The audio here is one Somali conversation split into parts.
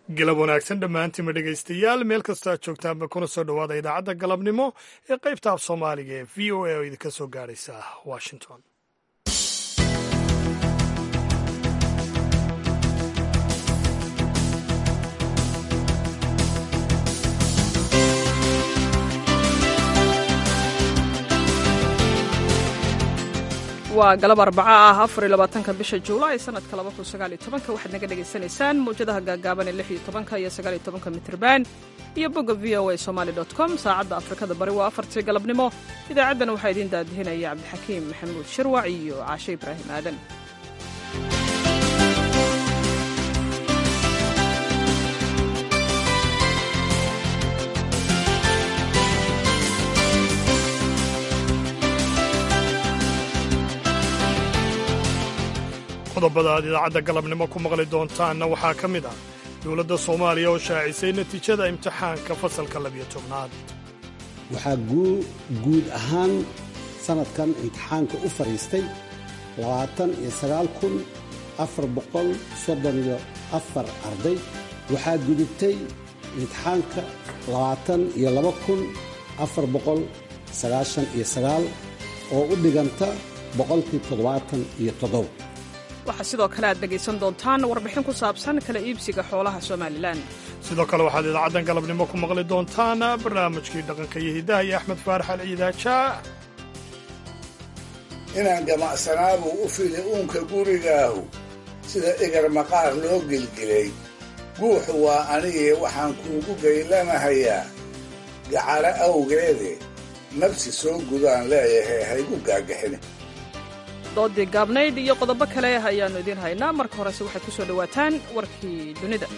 galab wanaagsan dhammaantiinma dhegaystayaal meel kastoo aad joogtaanba kuna soo dhowaada idaacadda galabnimo ee qaybta af soomaaliga ee v o a oo idinka soo gaadhaysa washington waa galab arbaca ah afar iyo labaatanka bisha juulaay sanadka laba kun sagaal iyo tobanka waxaad naga dhagaysanaysaan mawjadaha gaagaaban ee lix iyo tobanka iyo sagaal iyo tobanka mitrban iyo bogga v o a somali dot com saacadda afrikada bari waa afartii galabnimo idaacaddana waxaa idiin daadihinaya cabdixakiim maxamuud shirwac iyo caashe ibraahim aadan qodobada aad idaacadda galabnimo ku maqli doontaanna waxaa ka mid ah dowladda soomaaliya oo shaacisay natiijada imtixaanka fasalka labiyo tobnaad waxaa guud ahaan sannadkan imtixaanka u fadhiistay labaatan iyo sagaal kun afar boqol soddon iyo afar arday waxaa gudubtay imtixaanka labaatan iyo laba kun afar boqol sagaashan iyo sagaal oo u dhiganta boqolkii toddobaatan iyo toddoba waxaa sidoo kale aad dhegaysan doontaan warbixin ku saabsan kala iibsiga xoolaha somalilan sidoo kale waxaad idaacaddan galabnimo ku maqli doontaan barnaamijkii dhaqanka iyo hiddaha iyo axmed faarax alciidaajaa inaan gamacsanaabuu u fili uunka gurigaahu sida igar maqaar loo gelgelay guuxu waa anigee waxaan kuugu gaylanahayaa gacalo awgeede nabsi soo gudaan leeyahay haygu gaagaxin doodii gaabnayd iyo qodobo kale ayaannu idiin haynaa marka horese waxaad ku soo dhowaataan warkii dunida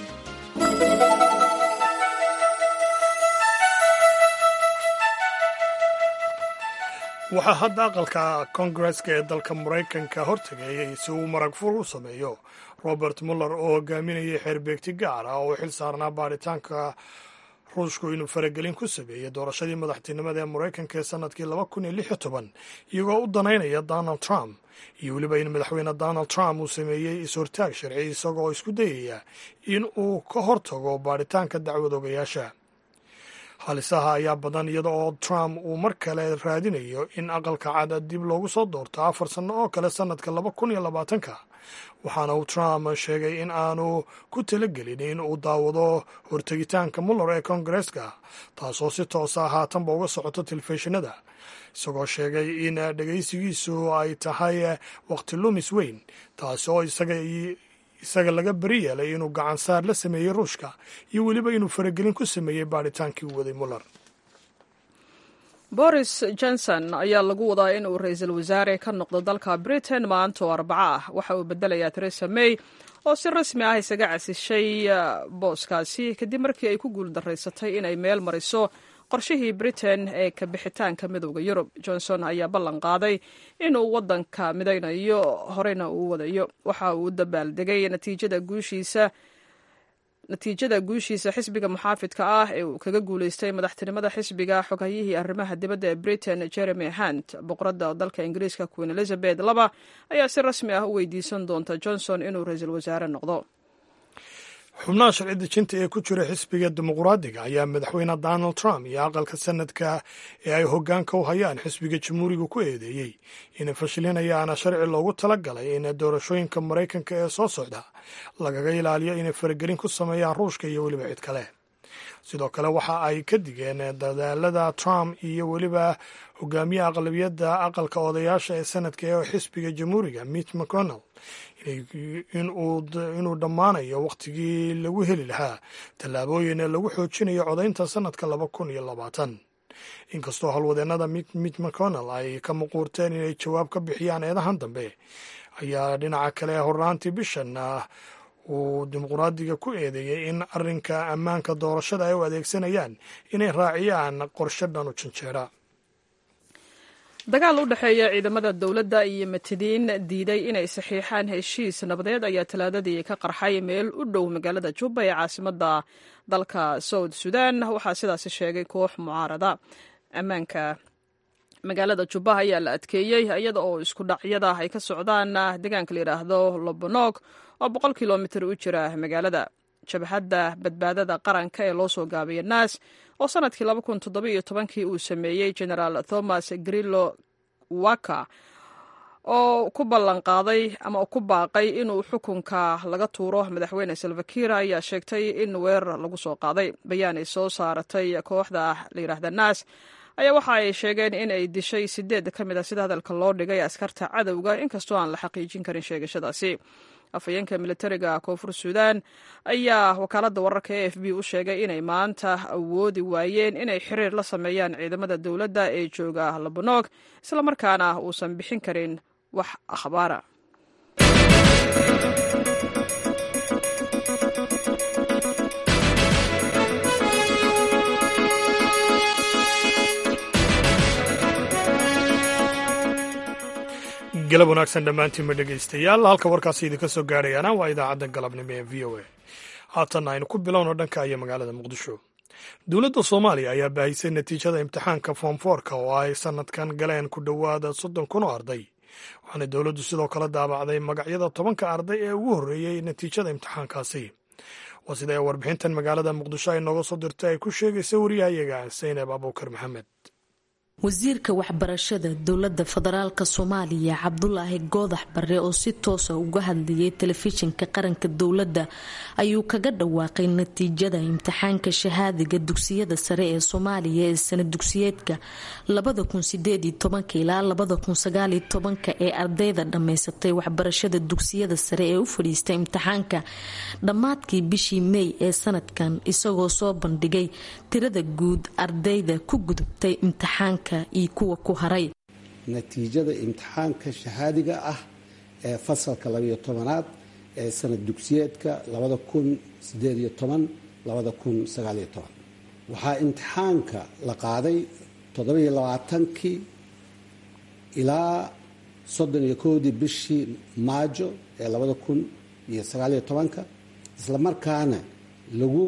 waxaa hadda aqalka koongareska ee dalka maraykanka hortegayay si uu marag fur u sameeyo robert muller oo hogaaminayay xeerbeegti gaar ah oo u xil saarnaa baaritaanka ruushku inuu faragelin ku sameeyey doorashadii madaxtinimada ee maraykanka ee sannadkii laba kun iyo lix iyo toban iyagoo u danaynaya donald trump iyo weliba in madaxweyne donald trump uu sameeyey is-hortaag sharci isagoo isku dayaya in uu ka hortago baaritaanka dacwad ogayaasha halisaha ayaa badan iyada oo trump uu mar kale raadinayo in aqalka cada dib loogu soo doorto afar sanno oo kale sannadka laba kun iyo labaatanka waxaana uu trump sheegay in aanu ku talagelin in uu daawado hortegitaanka muller ee koongareska taasoo si toosa haatanba uga socoto telefishinada isagoo sheegay in dhegaysigiisu ay tahay waqti lumis weyn taasi oo isaga laga beri yeelay inuu gacansaar la sameeyey ruushka iyo weliba inuu faragelin ku sameeyey baadhitaankii u waday muller boris johnson ayaa lagu wadaa in uu ra-iisul wasaare ka noqdo dalka britain maanta oo arbaco ah waxa uu bedelayaa teresa may oo si rasmi ah isaga casishay booskaasi kadib markii ay ku guul daraysatay inay meel mariso qorshihii britain ee ka bixitaanka midowda yurub johnson ayaa ballan qaaday inuu waddanka midaynayo horeyna uu wadayo waxa uu u dabaaldegay natiijada guushiisa natiijada guushiisa xisbiga muxaafidka ah ee uu kaga guulaystay madaxtinimada xisbiga xoghayihii arrimaha dibadda ee britain jeremy hunt boqoradda dalka ingiriiska queen elizabeth laba ayaa si rasmi ah u weydiisan doonta johnson inuu ra-iisul wasaare noqdo xubnaha sharci dejinta ee ku jira xisbiga dimuqraadiga ayaa madaxweyne donald trump iyo aqalka sanadka ee ay hoggaanka u hayaan xisbiga jamhuuriga ku eedeeyey inay fashilinayaan sharci loogu talagalay in doorashooyinka maraykanka ee soo socda lagaga ilaaliyo inay faragelin ku sameeyaan ruushka iyo weliba cid kale sidoo kale waxa ay ka digeen dadaalada trump iyo weliba hogaamiyaha aqlabiyadda aqalka odayaasha ee sanadka ee xisbiga jamhuuriga mitch mcconnell inuu dhammaanayo wakhtigii lagu heli lahaa tallaabooyin lagu xoojinayo codaynta sanadka laba kun iyo labaatan inkastoo howlwadeennada mitch mcconnell ay ka muquurteen inay jawaab ka bixiyaan eedahan dambe ayaa dhinaca kale hornaantii bishan uu dimuqraadiga ku eedeeyey in arrinka ammaanka doorashada ay u adeegsanayaan inay raaciyaan qorshe dhan u janjeera dagaal u dhexeeya ciidamada dowladda iyo matidiin diiday inay saxiixaan heshiis nabadeed ayaa talaadadii ka qarxay meel u dhow magaalada juba ee caasimadda dalka south sudan waxaa sidaasi sheegay koox mucaarada ammaanka magaalada jubba ayaa la adkeeyey iyada oo isku dhacyada ay ka socdaan deegaanka la yidhaahdo lobonog oo boqol kilomitir u jira magaalada jabhadda badbaadada qaranka ee loo soo gaabaya naas oo sanadkii kii uu sameeyey genaraal thomas grillo waka oo ku ballanqaaday ama ku baaqay inuu xukunka laga tuuro madaxweyne salvakir ayaa sheegtay in weerar lagu soo qaaday bayaan ay soo saaratay kooxda la yidhaahda naas ayaa waxa ay sheegeen in ay dishay sideed ka mid a sida hadalka loo dhigay askarta cadowga inkastoo aan la xaqiijin karin sheegashadaasi afhayeenka militariga koonfur suudan ayaa wakaaladda wararka e f b u sheegay inay maanta awoodi waayeen inay xiriir la sameeyaan ciidamada dowladda ee jooga labanog islamarkaana uusan bixin karin wax akhbaara galab wanaagsan dhammaantiinma dhegaystayaal halka warkaasi idinka soo gaadhayaana waa idaacadda galabnimo ee v o a haatanna aynu ku bilowno dhanka iyo magaalada muqdisho dowladda soomaaliya ayaa baahisay natiijada imtixaanka foomfoorka oo ay sannadkan galeen ku dhowaada soddon kun oo arday waxaana dowladdu sidoo kale daabacday magacyada tobanka arday ee ugu horreeyey natiijada imtixaankaasi waa sida ay warbixintan magaalada muqdisho ay nooga soo dirtay ay ku sheegaysa wariyahayaga saynab abuukar maxamed wasiirka waxbarashada dowladda federaalk soomaaliya cabdulaahi goodax bare oo si toosa uga hadlayay telefishinka qaranka dowladda ayuu kaga dhawaaqay natiijada imtixaanka shahaadiga dugsiyada sare ee soomaaliya ee sana dugsiyeedka ilaa ee ardayda dhammaysatay waxbarashada dugsiyada sare ee u fadhiistay imtixaanka dhammaadkii bishii mey ee sanadkan isagoo soo bandhigay tirada guud ardayda ku gudubtay imtixaanka iyo kuwa ku haray natiijada imtixaanka shahaadiga ah ee fasalka labayo tobanaad ee sanad dugsiyeedka labada kun sideediyo toban labada kun sagaaliyo toban waxaa imtixaanka la qaaday toddobiyo labaatankii ilaa soddon iyo kowdii bishii maajo ee labada kun iyo sagaaliyo tobanka isla markaana lagu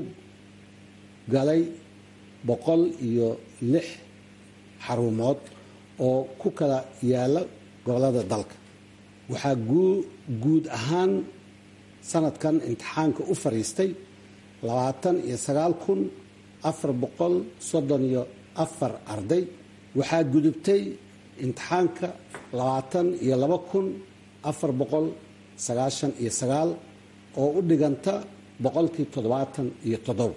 galay boqol iyo lix xarumood oo ku kala yaala gobolada dalka waxaa guud ahaan sanadkan imtixaanka u fariistay labaatan iyo sagaal kun afar boqol soddon iyo afar arday waxaa gudubtay imtixaanka labaatan iyo laba kun afar boqol sagaashan iyo sagaal oo u dhiganta boqolkii toddobaatan iyo toddoba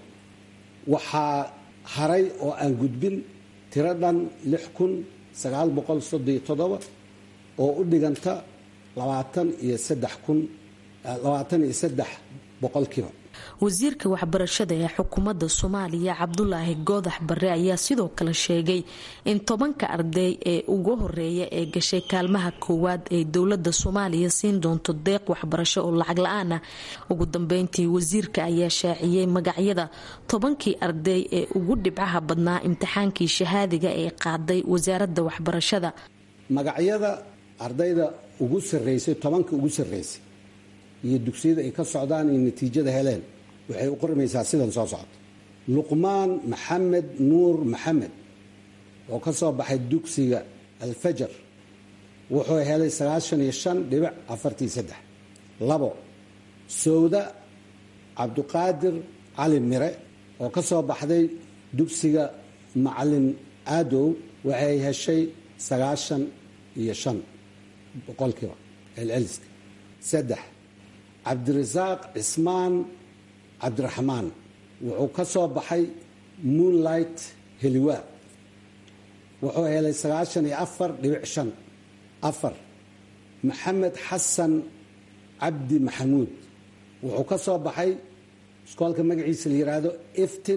waxaa haray oo aan gudbin tiro dhan lix kun sagaal boqol soddon iyo toddoba oo u dhiganta labaatan iyo saddex kun labaatan iyo saddex boqolkiiba wasiirka waxbarashada ee xukuumadda soomaaliya cabdulaahi goodax bare ayaa sidoo kale sheegay in tobanka arday ee ugu horeeya ee gashay kaalmaha koowaad ay dowladda soomaaliya siin doonto deeq waxbarasho oo lacag la-aan ah ugu dambeyntii wasiirka ayaa shaaciyey magacyada tobankii arday ee ugu dhibcaha badnaa imtixaankii shahaadiga ee qaaday wasaaradda waxbarashada magacyada ardayda ugu sareysay tobanka ugu sareysay iyo dugsiyada ay ka socdaan iyo natiijada heleen waxay u qormaysaa sidan soo socota luqmaan maxamed nuur maxamed oo ka soo baxay dugsiga alfajar wuxuu helay sagaashan iyo shan dhibic afartii saddex labo sowda cabduqaadir cali mire oo ka soo baxday dugsiga macalin aadow waxay heshay sagaashan iyo shan boqolkiiba celceliska saddex cabdirasaaq cismaan cabdiraxmaan wuxuu ka soo baxay moonlight heliwa wuxuu helay sagaashan iyo afar dhibic shan afar maxamed xasan cabdi maxamuud wuxuu ka soo baxay iskoolka magaciisa la yidhaahdo iftin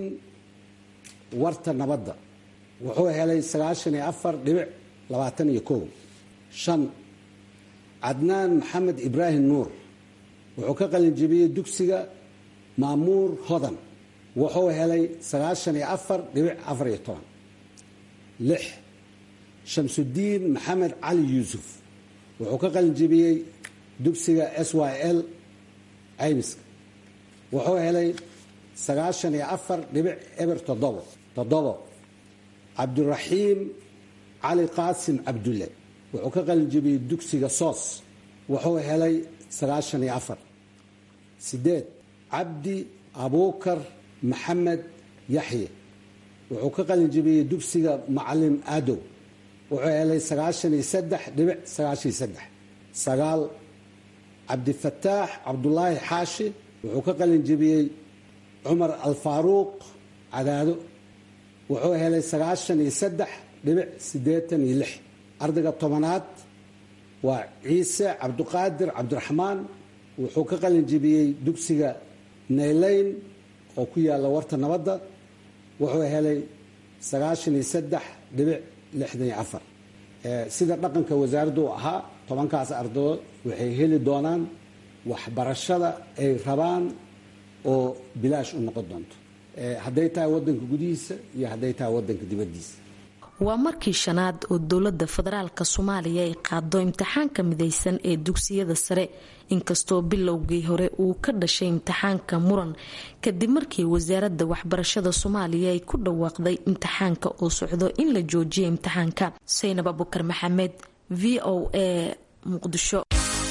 warta nabadda wuxuu helay sagaashan iyo afar dhibic labaatan iyo kow shan cadnaan maxamed ibraahim nuur wuxuu ka qalinjibiyey dugsiga maamuur hodan wuxuu helay sagaashan iyo afar dhibic afar iyo toban lix shamsudiin maxamed cali yuusuf wuxuu ka qalinjibiyey dugsiga s y l caymiska wuxuu helay sagaashan iyo afar dhibic eber toddobo toddobo cabdiraxiim cali qaasim cabdulle wuxuu ka qalinjibiyey dugsiga soos wuxuu helay sagaashan iyo afar sideed cabdi abuukar maxamed yaxye wuxuu ka qalin jebiyey dugsiga macalin aadow wuxuu helay sagaashan iyo saddex dhibic sagaashan iyo saddex sagaal cabdifataax cabdulaahi xaashi wuxuu ka qalin jebiyey cumar alfaaruuq cadaado wuxuu helay sagaashan iyo saddex dhibic siddeetan iyo lix ardayga tobanaad waa ciise cabdiqaadir cabdiraxmaan wuxuu ka qalin jebiyey dugsiga naylayn oo ku yaalla warta nabadda wuxuu helay sagaashan iyo saddex dhibic lixdan iyo afar sida dhaqanka wasaaraddu u ahaa tobankaas ardadood waxay heli doonaan waxbarashada ay rabaan oo bilaash u noqon doonto hadday tahay waddanka gudihiisa iyo hadday tahay waddanka dibaddiisa waa markii shanaad oo dowladda federaalk soomaaliya ay qaado imtixaanka midaysan ee dugsiyada sare inkastoo bilowgii hore uu ka dhashay imtixaanka muran kadib markii wasaaradda waxbarashada soomaaliya ay ku dhawaaqday imtixaanka oo socdo in la joojiya imtixaanka saynab abukar maxamed v o a muqdisho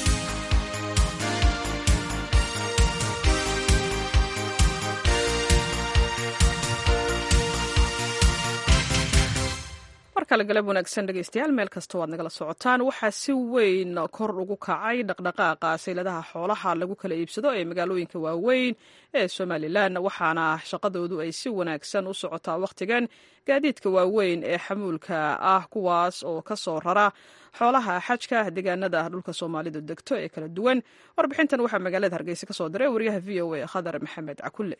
markale galab wanaagsan dhegeystayaal meel kastoo aad nagala socotaan waxaa si weyn kor ugu kacay dhaqdhaqaaqa sayladaha xoolaha lagu kala iibsado ee magaalooyinka waaweyn ee somalilan waxaana shaqadoodu ay si wanaagsan u socotaa wakhtigan gaadiidka waaweyn ee xamuulka ah kuwaas oo ka soo rara xoolaha xajka deegaanada dhulka soomaalidu degto ee kala duwan warbixintan waxaa magaalada hargeysa ka soo diray wariyaha v o a khadar maxamed cakulle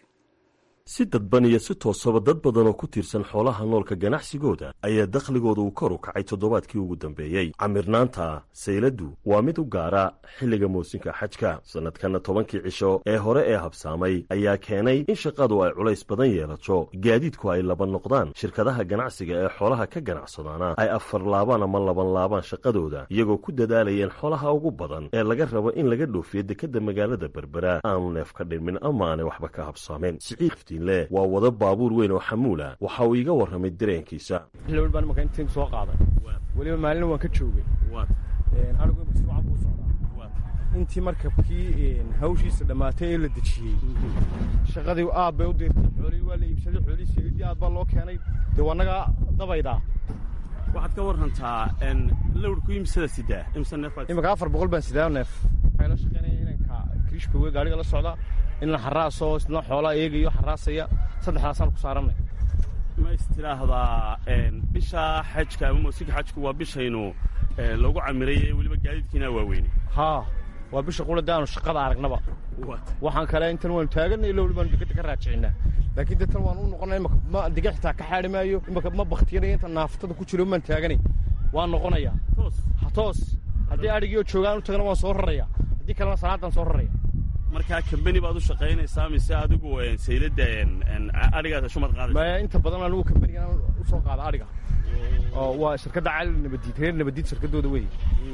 si dadban iyo si toosaba dad badan oo ku tiirsan xoolaha noolka ganacsigooda ayaa dakhligooda uu kor u kacay toddobaadkii ugu dambeeyey camirnaanta sayladdu waa mid u gaara xilliga moosinka xajka sannadkanna tobankii cisho ee hore ee habsaamay ayaa keenay in shaqadu ay culays badan yeelato gaadiidku ay laba noqdaan shirkadaha ganacsiga ee xoolaha ka ganacsadaana ay afar laabaan ama laban laabaan shaqadooda iyagoo ku dadaalayeen xoolaha ugu badan ee laga rabo in laga dhoofiyo dekedda magaalada berbera aanu neef ka dhirmin ama aanay waxba ka habsaameen waa wado baabuur weyn oo xamuula waxa uu iiga warramay dareenkiisa lowr baan imaka intiin soo qaaday weliba maalina waan ka joogay anigu mashruuca buu socdaa intii markabkii hawshiisa dhammaatay ee la dejiyey shaqadii aad bay u diirtay xoolihii waa la iibsaday xoolihii saliidii aad baa loo keenay dee waa naga dabaydaa waxaad ka warrantaa lowrku imsada sidaa imsa neef imaka afar boqol baan sidaa neef waxay la shaqaynaya inanka kriishkowe gaariga la socda inla xaraasoo isna xoolaa eegayo xaraasaya saddexdaasaan ku saarannay ma is tidhaahdaa bisha xajka ama moosinka xajku waa bishaynu lagu camirayey weliba gaadiidkiina waaweyne haa waa bisha qulada aanu shaqada aragnaba waxaan kale intan waanu taaganay lowli baanu dekeda ka raajicinaa laakiin de tan waan u noqonay imaka ma diga xitaa ka xaadhi maayo imaka ma baktiyanaya inta naaftada ku jiro maan taaganay waan noqonayaa toos haddii adhigii oo joogaan u tagana waan soo raraya haddii kalena salaadaan soo raraya markaa kambani baad u shaqaynaysaa mise adigu sayladda adhigaas shumad qaadaysa maya inta badan anigu kambanigan u soo qaada adhiga oo waa shirkadda cali nabadiid reer nabadiid shirkaddooda wey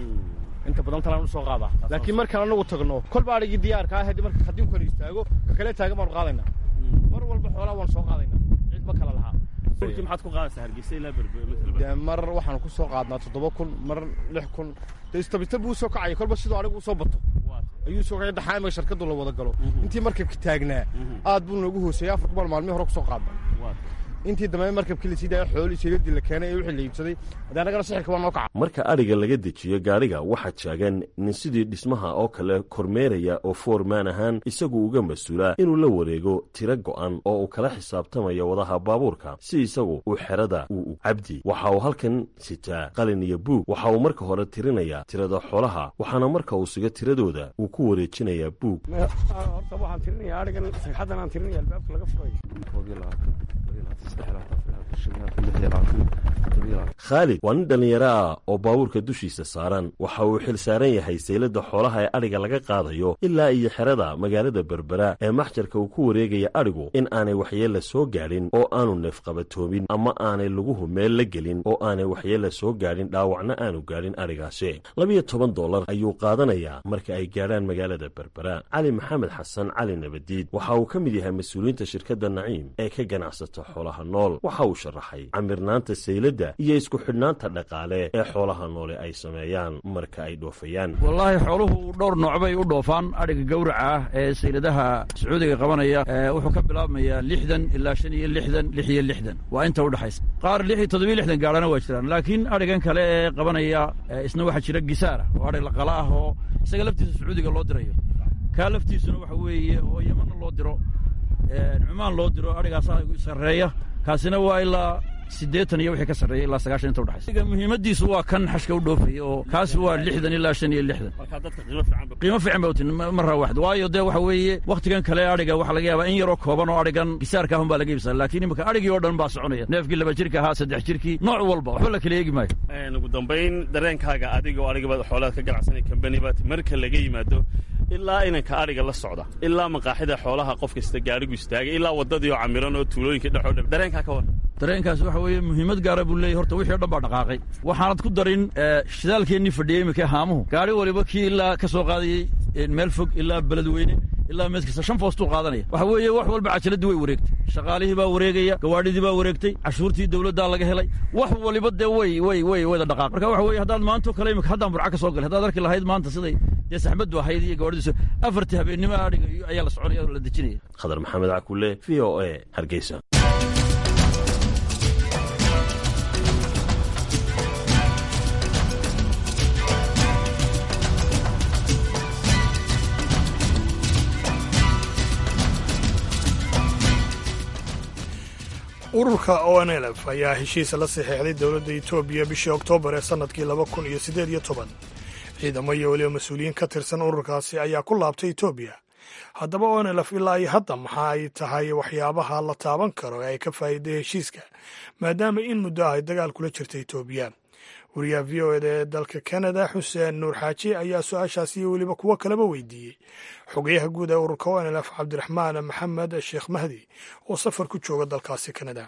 inta badan talaan u soo qaadaa laakiin markaan anagu tagno kolba adhigii diyaarka ah haddii marka haddiinkanu istaago ka kale taagan baanu qaadaynaa mar walba xoolaa waanu soo qaadaynaa cid ma kala lahaa maxaad ku qaadaysaa hargeysa ilaa de mar waxaanu ku soo qaadnaa toddoba kun mar lix kun de istabista buu soo kacaya kolba sidoo adhigu u soo bato ayuu soo kacay daxaamiga shirkaddu la wada galo intii markabka taagnaa aad buu noogu hooseeyey afar kubaal maalmihi hore ku soo qaadna intii dambe markabkii la sii daaya xoolii sayladii la keenay ee wixii la iibsaday haddii annagana sixirka waa noo kaca marka adhiga laga dejiyo gaadhiga waxaa taagan nin sidii dhismaha oo kale kormeeraya oo foormaan ahaan isagu uga mas-uulaa inuu la wareego tiro go'an oo uu kala xisaabtamayo wadaha baabuurka si isagu uu xerada uu cabdi waxa uu halkan sitaa qalin iyo buug waxa uu marka hore tirinayaa tirada xoolaha waxaana marka uu siga tiradooda uu ku wareejinayaa buug horta waxaan tirinaya adhigan sagxaddan aan tirinaya albaabka laga furayo khaalid waa nin dhallinyaro ah oo baabuurka dushiisa saaran waxa uu xil saaran yahay sayladda xoolaha ee adhiga laga qaadayo ilaa iyo xerada magaalada berbera ee maxjarka uu ku wareegaya adhigu in aanay waxyeella soo gaadhin oo aanu neefqabatoobin ama aanay laguhu meel la gelin oo aanay waxyeella soo gaadhin dhaawacna aanu gaadhin adhigaasi labiyo toban dollar ayuu qaadanayaa marka ay gaadhaan magaalada berbera cali maxamed xasan cali nabadiid waxa uu ka mid yahay mas-uuliyiinta shirkadda naciim ee ka ganacsata xoolaha nool waxa uu sharaxay camirnaanta sayladda iyo isku xidhnaanta dhaqaale ee xoolaha noole ay sameeyaan marka ay dhoofayaan wallaahi xooluhu dhowr nooc bay u dhoofaan adhiga gawraca ah ee sayladaha sacuudiga qabanaya wuxuu ka bilaabmayaa lixdan ilaa shan iyo lixdan lix iyo lixdan waa inta udhexaysa qaar lix iyo toddobiyo lixdan gaadhana waa jiraan laakiin adhigan kale ee qabanaya isna waxaa jira gisaara oo adhig laqala ah oo isaga laftiisa sacuudiga loo dirayo kaa laftiisuna waxa weeye oo yemanna loo diro cumaan loo diro adhigaasaa sarreeya kaasina waa ilaa siddeetan iyo wixii ka sarreeya ilaa sagaashan inta udhexaysa muhiimaddiisu waa kan xashka u dhoofaya oo kaasi waa lixdan ilaa shan iyo lixdan qiimo fiican ba utin marra waxd waayo dee waxa weeye wakhtigan kale adhiga waxaa laga yaabaa in yaroo kooban oo adhigan gisaarka ahun baa laga iibsada laakiin imika adhigii oo dhan baa soconaya neefkii laba jirka ahaa saddex jirkii nooc walba waxba la kala eegi maayo ugu dambayn dareenkaaga adiga oo adhigabaad xoolaad ka ganacsanay kambani baad marka laga yimaado ilaa inanka adhiga la socda ilaa maqaaxida xoolaha qof kasta gaarigu istaagay ilaa waddadii oo camiran oo tuulooyinka dhexoo dhan dareenkaa ka war dareenkaas waxa weeye muhiimad gaara buu leeyahy horta wixii o dhan baa dhaqaaqay waxaanad ku darin shidaalkeennii fadhiyey imika haamuhu gaari waliba kii ilaa ka soo qaadayey meel fog ilaa beledweyne ilaa meed kasta shan foostuu qaadanaya waxa weeye wax walba cajaladii way wareegtay shaqaalihii baa wareegaya gawaadhidii baa wareegtay cashuurtii dawladdaa laga helay wax waliba dee way way way wada dhaqaaq marka waxa weye haddaad maantoo kale imika haddaan burca ka soo galay haddaad arki lahayd maanta siday dee saxmaddu ahayd iyo gawaadhidiisu afartii habeennimo adhiga ayaa la soconaya oo la dejinaya khadar maxamed cakule v o a hargeysa ururka o n l f ayaa heshiis la saxeexday dowladda etoobiya bishii oktoobar ee sannadkii laba kun iyo siddeed iyo toban ciidamo iyo weliba mas-uuliyiin ka tirsan ururkaasi ayaa ku laabtay etoobiya haddaba o n l f ilaa iyo hadda maxa ay tahay waxyaabaha la taaban karo ee ay ka faa'iiday heshiiska maadaama in muddo ah ay dagaal kula jirta etoobiya wariyaha v o eda ee dalka kanada xuseen nuur xaaji ayaa su-aashaasi iyo weliba kuwo kaleba weydiiyey xogayaha guud ee ururka o n l f cabdiraxmaan maxamed sheekh mahdi oo safar ku jooga dalkaasi kanada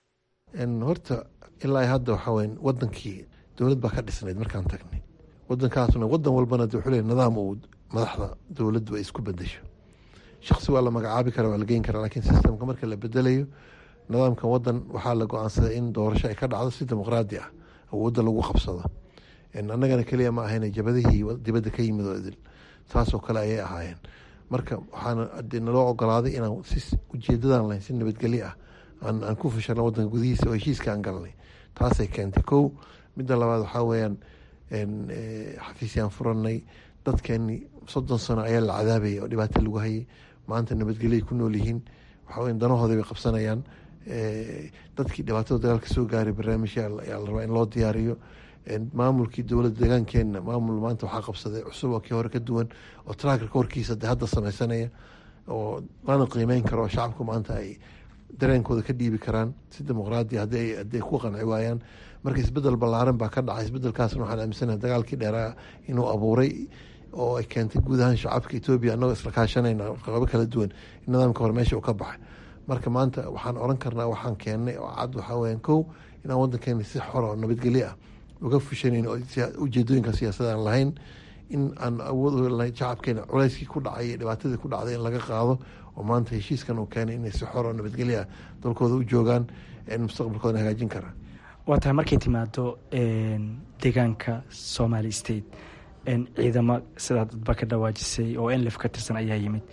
horta ilaa hadda waxaa weya wadankii dowlad baa ka dhisnayd markaan tagnay wadankaasna wadan walbana de wuxuu leey nidaam uu madaxda dowladdu ay isku bedesho shaksi waa la magacaabi kara waa la geyn karaa lakiin sistamka marka la bedelayo nidaamkan wadan waxaa la go-aansaday in doorasho ay ka dhacdo si dimuqraadi ah awoodda lagu qabsado annagana keliya ma ahayna jabadihii dibadda ka yimid oo idil saasoo kale ayay ahaayeen marka waxaana naloo ogolaaday inaan si ujeedadan lahayn si nabadgelyo ah aan ku fashano wadanka gudihiisa oo heshiiska aan galnay taasay keentay kow midda labaad waxaa weyaan xafiisyaan furanay dadkeeni soddon sano ayaa la cadaabayay oo dhibaato lagu hayay maanta nabadgelyoay ku nool yihiin waxaa weya danahooda bay qabsanayaan dadkii dhibaatada dagaalka soo gaaray barnaamijya ayaa la rabaa in loo diyaariyo maamulkii dowladda deegaankeenna maamul maanta waxaa qabsaday cusub oo kii hore ka duwan oo traakarka horkiisa de hadda sameysanaya oo lana qiimeyn karo oo shacabku maanta ay dareenkooda ka dhiibi karaan si dimuqraadi hadii ay ku qanci waayaan marka isbedel ballaaran baa ka dhacay isbedelkaasna waxaan aaminsanaha dagaalkii dheeraa inuu abuuray oo ay keentay guud ahaan shacabka etoobiya annagoo isla kaashanayna qabo kala duwan in nidaamka hore meesha uu ka baxay marka maanta waxaan oran karnaa waxaan keennay oo cad waxaa weyan kow inaan wadankeena si xora oo nabadgelyo ah uga fushanayn oo ujeedooyinka siyaasada aan lahayn in aan awood shacabkeena culeyskii ku dhacay iyo dhibaatadii ku dhacday in laga qaado oo maanta heshiiskan uu keenay inay si xor oo nabadgelyo ah dalkooda u joogaan mustaqbalkooda hagaajin karaa waa tahay markay timaado deegaanka somali state ciidamo sidaa dadba ka dhawaajisay oo enlef ka tirsan ayaa yimid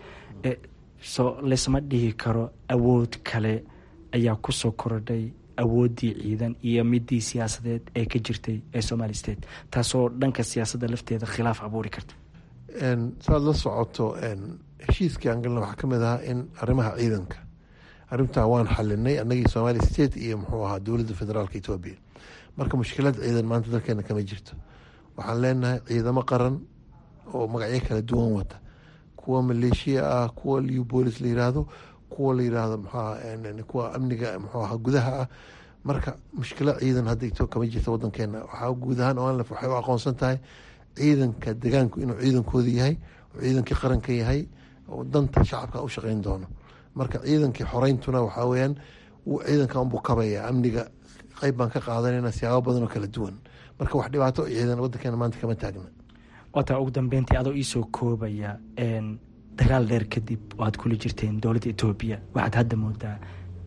so laysma dhihi karo awood kale ayaa kusoo korodhay awooddii ciidan iyo midii siyaasadeed ee ka jirtay ee somali state taasoo dhanka siyaasadda lafteeda khilaaf abuuri karta saad la socoto heshiiskii aan galna waxaa kamid ahaa in arrimaha ciidanka arrintaa waan xalinay annagii somali state iyo muxuu ahaa dowladda federaalka etoobiya marka mushkilad ciidan maanta dalkeena kama jirto waxaan leenahay ciidamo qaran oo magacyo kala duwan wata kuwa maleeshiya ah kuwa liw boolis la yiraahdo kuwa la yiraahdo mxuaha kuwa amniga muxuu ahaa gudaha ah marka mushkilo ciidan hadda kama jirta wadankeena waxaa guud ahaan onlef waxay u aqoonsan tahay ciidanka degaanku inuu ciidankooda yahay oo ciidankii qaranka yahay oo danta shacabka u shaqeyn doono marka ciidankii xoreyntuna waxaa weyaan ciidanka unbuu kabaya amniga qeyb baan ka qaadanayna siyaabo badan oo kala duwan marka wax dhibaato ciidan wadankeena maanta kama taagna wataa ugu dambeyntii adoo iisoo koobaya dagaal dheer kadib oo aad kula jirteen dowladda etoobiya waxaad hadda moodaa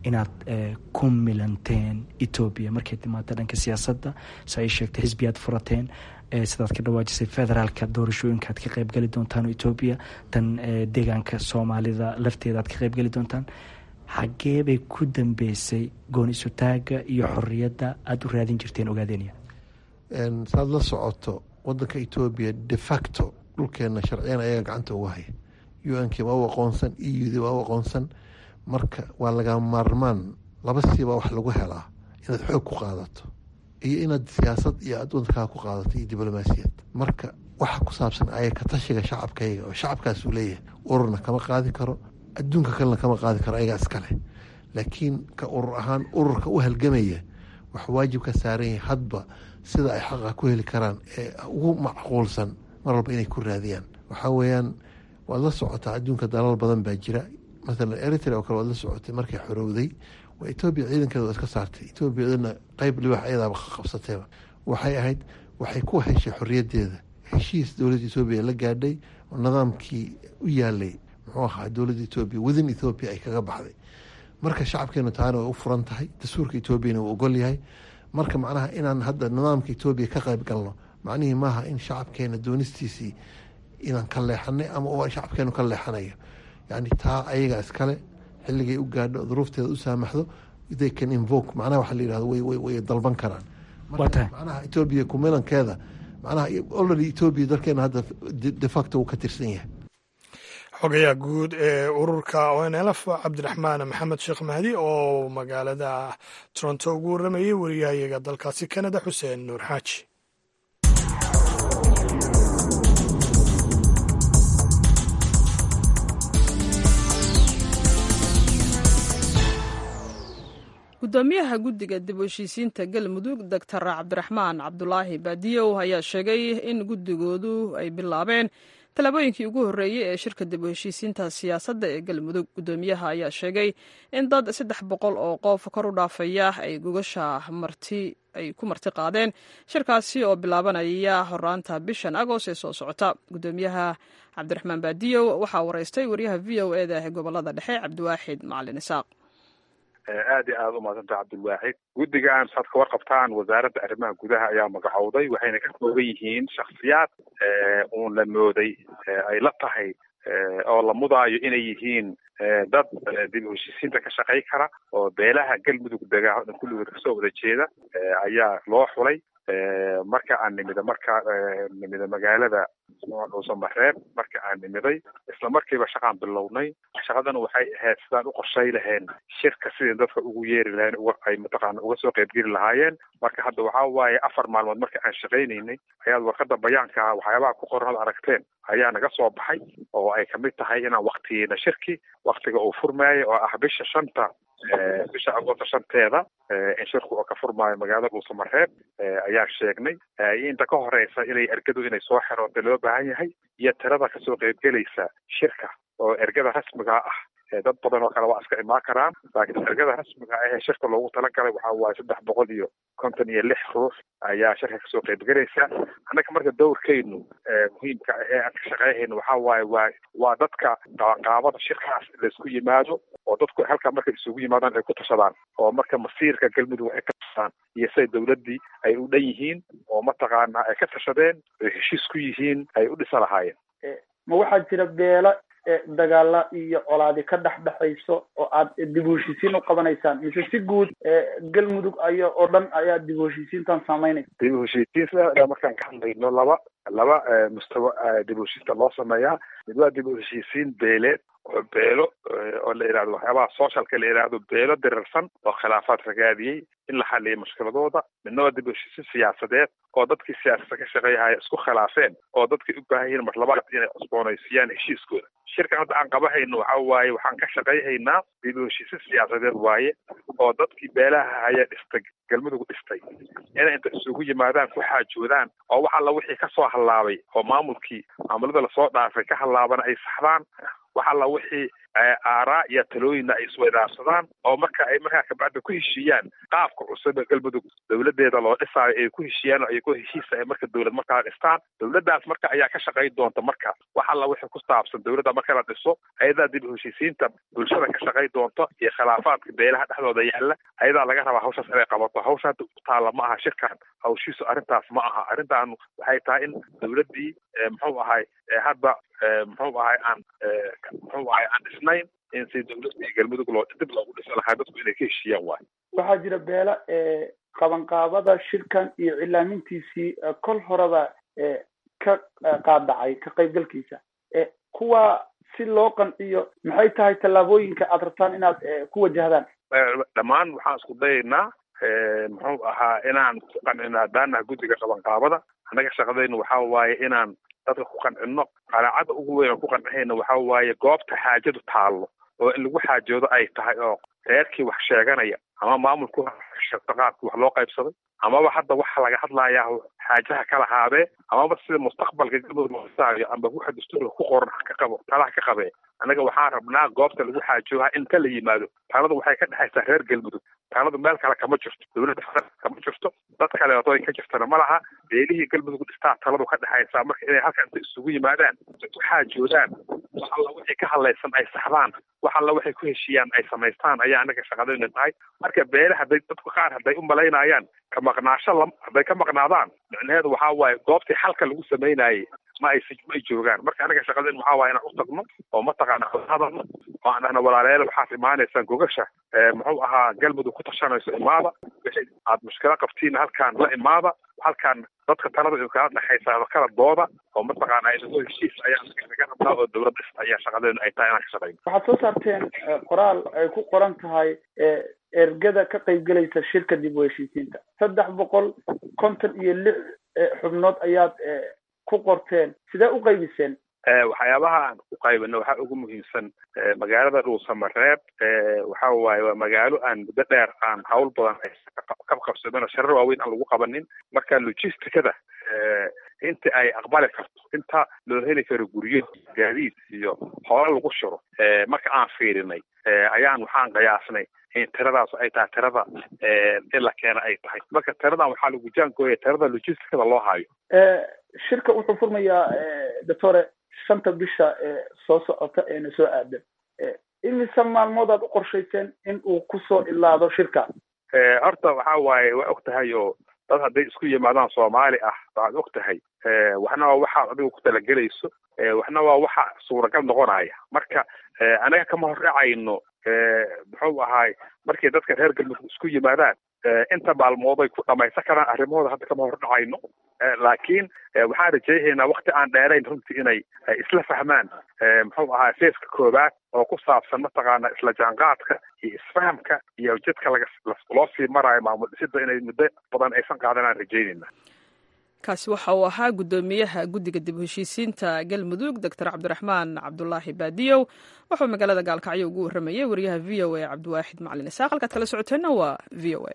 inaad ku milanteen etoobiya markay timaado dhanka siyaasadda si ay sheegtay xisbiyaad furateen sidaad ka dhawaajisay federaalka doorashooyinka aad ka qeybgeli doontaan etoobiya tan deegaanka soomaalida lafteeda aad ka qeybgeli doontaan xagee bay ku dambeysay gooni-isutaaga iyo xorriyadda aada u raadin jirteen ogaadeenaya saad la socoto wadanka etoobiya de facto dhulkeena sharciyan ayaga gacanta uga haya u n k waa u aqoonsan e u d waa u aqoonsan marka waa laga maarmaan laba siibaa wax lagu helaa inaad xoog ku qaadato iyo inaad siyaasad iyo aad wadankaa ku qaadato iyo diblomaasiyad marka waxa ku saabsan aya ka tashiga shacabkayga oo shacabkaasuu leeyahay ururna kama qaadi karo adduunka kalena kama qaadi karo ayagaa iskale laakiin ka urur ahaan ururka u halgamaya wax waajib ka saaran yahay hadba sida ay xaqa ku heli karaan ee ugu macquulsan mar walba inay ku raadiyaan waxaa weeyaan waad la socotaa adduunka dalal badan baa jira maalan eritrea oo kale waad la socotay markay xorowday waa etoobiya ciidankeeda waa iska saartay etoobiyadana qeyb libax ayadaaba qabsateeba waxay ahayd waxay ku heshay xoriyaddeeda heshiis dowladda etoobiya la gaadhay oo nidaamkii u yaalay muxuu ahaa dowladda etoobiya wadin ethoobiya ay kaga baxday marka shacabkeenu taana way u furan tahay dastuurka etoobiyana uu ogol yahay marka macnaha inaan hadda nidaamka etoobiya ka qayb galno macnihii maaha in shacabkeena doonistiisii inaan ka leexanay ama shacabkeenu ka leexanayo yani taa ayaga iskale xilligay u gaadho duruufteeda u saamaxdo they can invoke macnaha waxa la yihahdo way dalban karaan marka macnaha etoobiya kumilankeeda macnaha already etoobiya dalkeena hadda de facto uu ka tirsan yahay xogayaha guud ee ururka onlf cabdiraxmaan maxamed sheekh mahdi oo magaalada toronto ugu waramayay wariyahayaga dalkaasi canada xuseen nuur xaaji gudoomiyaha guddiga dib u heshiisiinta galmudug doctor cabdiraxmaan cabdulaahi baadiyow ayaa sheegay in guddigoodu ay bilaabeen tallaabooyinkii ugu horreeyey ee shirka dib u heshiisiinta siyaasadda ee galmudug guddoomiyaha ayaa sheegay in dad saddex boqol oo qof kor u dhaafaya ay gogasha marti ay ku marti qaadeen shirkaasi oo bilaabanaya horaanta bishan agost ee soo socota guddoomiyaha cabdiraxmaan baadiyow waxaa wareystay wariyaha v o e da ee gobolada dhexe cabdiwaaxid macalin isaaq aad iyo aada umahadsantah cabdilwaaxid guddigan saad ka warqabtaan wasaaradda arrimaha gudaha ayaa magacowday waxayna ka kooban yihiin shaksiyaad uun la mooday ay la tahay oo la mudaayo inay yihiin dad dib u heshiisiinta ka shaqay kara oo beelaha galmudug degaa o dhan kulligood kasoo wada jeeda ayaa loo xulay marka aan nimida marka nimida magaalada dhuusamareeb marka aan nimiday isla markiiba shaqaan bilownay shaqadana waxay ahayd sidaan u qorshay laheen shirka sidii dadka ugu yeeri laheen uga ay mataqaana uga soo qaybgeli lahaayeen marka hadda waxaa waaye afar maalmood marka aan shaqaynaynay ayaad warqada bayaanka waxyaabaha ku qoran ad aragteen ayaa naga soo baxay oo ay kamid tahay inaan waktiyeyna shirki waktiga uu furmaayay oo ah bisha shanta bisha agosto shanteeda in shirku oo ka furmaayo magaalada dhuusamareeb ayaan sheegnay inta ka horeysa inay ergadu inay soo xeroota loo baahan yahay iyo tirada kasoo qaybgelaysa shirka oo ergada rasmiga ah dad badan oo kale waa iska imaan karaan laakiin ergada rasmiga ah ee shirka loogu talagalay waxaa waaye saddex boqol iyo konton iyo lix ruux ayaa shirka kasoo qaybgelaysa annaga marka dowrkeynu muhiimka ah ee aan ka shaqeyhayno waxaa waaye waa waa dadka qabanqaabada shirkaas laysku yimaado oo dadku halkaa markay isugu yimaadaan ay ku tashadaan oo marka masiirka galmudug waxay ka tashadaan iyo siday dowladdii ay u dhan yihiin oo mataqaana ay ka tashadeen ay heshiis ku yihiin ay u dhisa lahaayeen ma waxaa jira beelo dagaala iyo colaadi ka dhex dhexayso oo aad dib u heshiisiin u qabanaysaan mise si guud galmudug ayo oo dhan ayaa dib u heshiisiintan samaynaysa dib u heshiisiin sida markaan ka hadlayno laba laba mustawa dib u heshiista loo sameeyaa mid waa dib u heshiisiin beeleed oo beelo oo la yihahdo waxyaabaha socialka la yihahdo beelo dirirsan oo khilaafaad ragaadiyey in la xaliyo mushkiladooda midna waa dib u heshiisiin siyaasadeed oo dadkii siyaasada ka shaqeeyahaya isku khilaafeen oo dadkii u baahan yihiin mar labaad inay cusboonaysiiyaan heshiiskooda shirkan hadda aan qabahayno waxa waaye waxaan ka shaqayhaynaa dib u heshiisiin siyaasadeed waaye oo dadkii beelaha haya dhistay galmudug dhistay inay inta isugu yimaadaan ku xaajoodaan oo wax alla wixii kasoo hallaabay oo maamulkii maamulada lasoo dhaafay ka hallaabana ay saxdaan wax alla wixii aaraa iyo talooyinna ay isweydaarsadaan oo marka ay markaa kabacdi ku heshiiyaan qaabka cusub ee galmudug dowladeeda loo dhisaayo ay ku heshiiyaan oo iyagoo heshiisa ay marka dowlad markaa dhistaan dowladdaas marka ayaa ka shaqayn doonta marka wax alla wixii ku saabsan dowladda marka la dhiso ayadaa dib u heshiisiinta bulshada ka shaqayn doonto iyo khilaafaadka beelaha dhexdooda yaalla ayadaa laga rabaa hawshaas inay qabato hawsha hadda ku taalla ma aha shirkan hawshiisu arrintaas ma aha arrintan waxay tahay in dowladdii muxuu ahay hadda muxuu ahay aan muxuu ahay aan dhisnayn in si dowladii galmudug loo dib loogu dhisi lahaa dadku inay ka heshiiyaan waay waxaa jira beela qabanqaabada shirkan iyo cilaamintiisii kol horeba ka qaadacay ka qaybgalkiisa kuwa si loo qanciyo maxay tahay tallaabooyinka aad rabtaan inaad ku wajahdaan dhammaan waxaan isku dayaynaa muxuu ahaa inaan ku qancino haddaanaha guddiga qabanqaabada annaga shaqadaynu waxa waaye inaan dadka ku qancino qanaacada ugu weyn oo ku qancihayna waxa waaye goobta xaajadu taallo oo in lagu xaajoodo ay tahay oo reerkii wax sheeganaya ama maamulku sheegto qaabkii wax loo qaybsaday amaba hadda waxa laga hadlayaa xaajaha kala haabee amaba sida mustaqbalka galmudug loosaayo amba waxa dastuurka ku qoran ka qabo talaha ka qabee annaga waxaan rabnaa goobta lagu xaajooha in ka la yimaado taladu waxay ka dhexaysaa reer galmudug taladu meel kale kama jirto dowladda kama jirto dad kaleeto ay ka jirtana ma laha beelihii galmudug dhistaa taladu ka dhexaysaa marka inay halkan inta isugu yimaadaan ku xaajoodaan wax alla wixii ka hadlaysan ay saxdaan wax alla waxay ku heshiiyaan ay samaystaan ayaa annaga shaqadayna tahay marka beele hadday dadku qaar hadday u malaynayaan ka maqnaasho lam hadday ka maqnaadaan micnaheedu waxaa waaye goobtii xalka lagu samaynayay ma ay ma ay joogaan marka anaga shaqadeen waxaa waaye inaan u tagno oo mataqaana hadalno oo aan dhahno walaalayaal waxaad imaanaysaan gogasha muxuu ahaa galmudug ku tashanayso imaada wixii aad mushkilo qabtiin halkaan la imaada halkaan dadka talada kala dhexaysa kala dooda oo mataqaana inagoo heshiis ayaa naga rabnaa oo dowladda ayaa shaqadeenu ay tahay inaan ka shaqayno waxaad soo saarteen qoraal ay ku qoran tahay ergada ka qaybgelaysa shirka dib u heshiisiinta saddex boqol konton iyo lix xubnood ayaad ku qorteen sidee u qaybiseen waxyaabaha aan ku qaybino waxaa ugu muhiimsan magaalada dhuusamareeb waxa waaye waa magaalo aan muddo dheer aan hawl badan ka qabsamin oo sharar waaweyn aan lagu qabanin marka logisticada inta ay aqbali karto inta loo heli karo guryo gaadiid iyo hoola lagu shiro marka aan fiirinay ayaan waxaan qiyaasnay in tiradaas ay tahay tirada in la keena ay tahay marka tiradan waxaa lagu jaangooya tirada logisticada loo hayo shirka wuxuu furmayaa doctore shanta bisha soo socota eena soo aadan imise maalmood aad u qorshayseen in uu kusoo ilaado shirka horta waxa waaye waa og tahay oo dad hadday isku yimaadaan soomaali ah waxaad og tahay waxna waa waxaad adigu ku talagelayso waxna waa waxa suuragal noqonaya marka anaga kama hordhacayno muxuu ahaay markay dadka reer galmudug isku yimaadaan inta maalmooday ku dhamaysan karaan arrimahooda hadda kama hordhacayno laakiin waxaan rajaynaynaa wakti aan dheerayn runtii inay isla fahmaan muxuu ahaa seeska koowaad oo ku saabsan mataqaana isla jaanqaadka iyo isfahamka iyo jidka laga loo sii maraayo maamul dhisida inay muddo badan aysan qaadan aan rajaynayna kaasi waxa uu ahaa guddoomiyaha guddiga dib u heshiisiinta galmudug doctor cabdiraxmaan cabdulaahi baadiyow wuxuu magaalada gaalkacyo ugu warramayay wariyaha v o a cabdiwaaxid macalin isaaq halkaad kala socoteenna waa v o a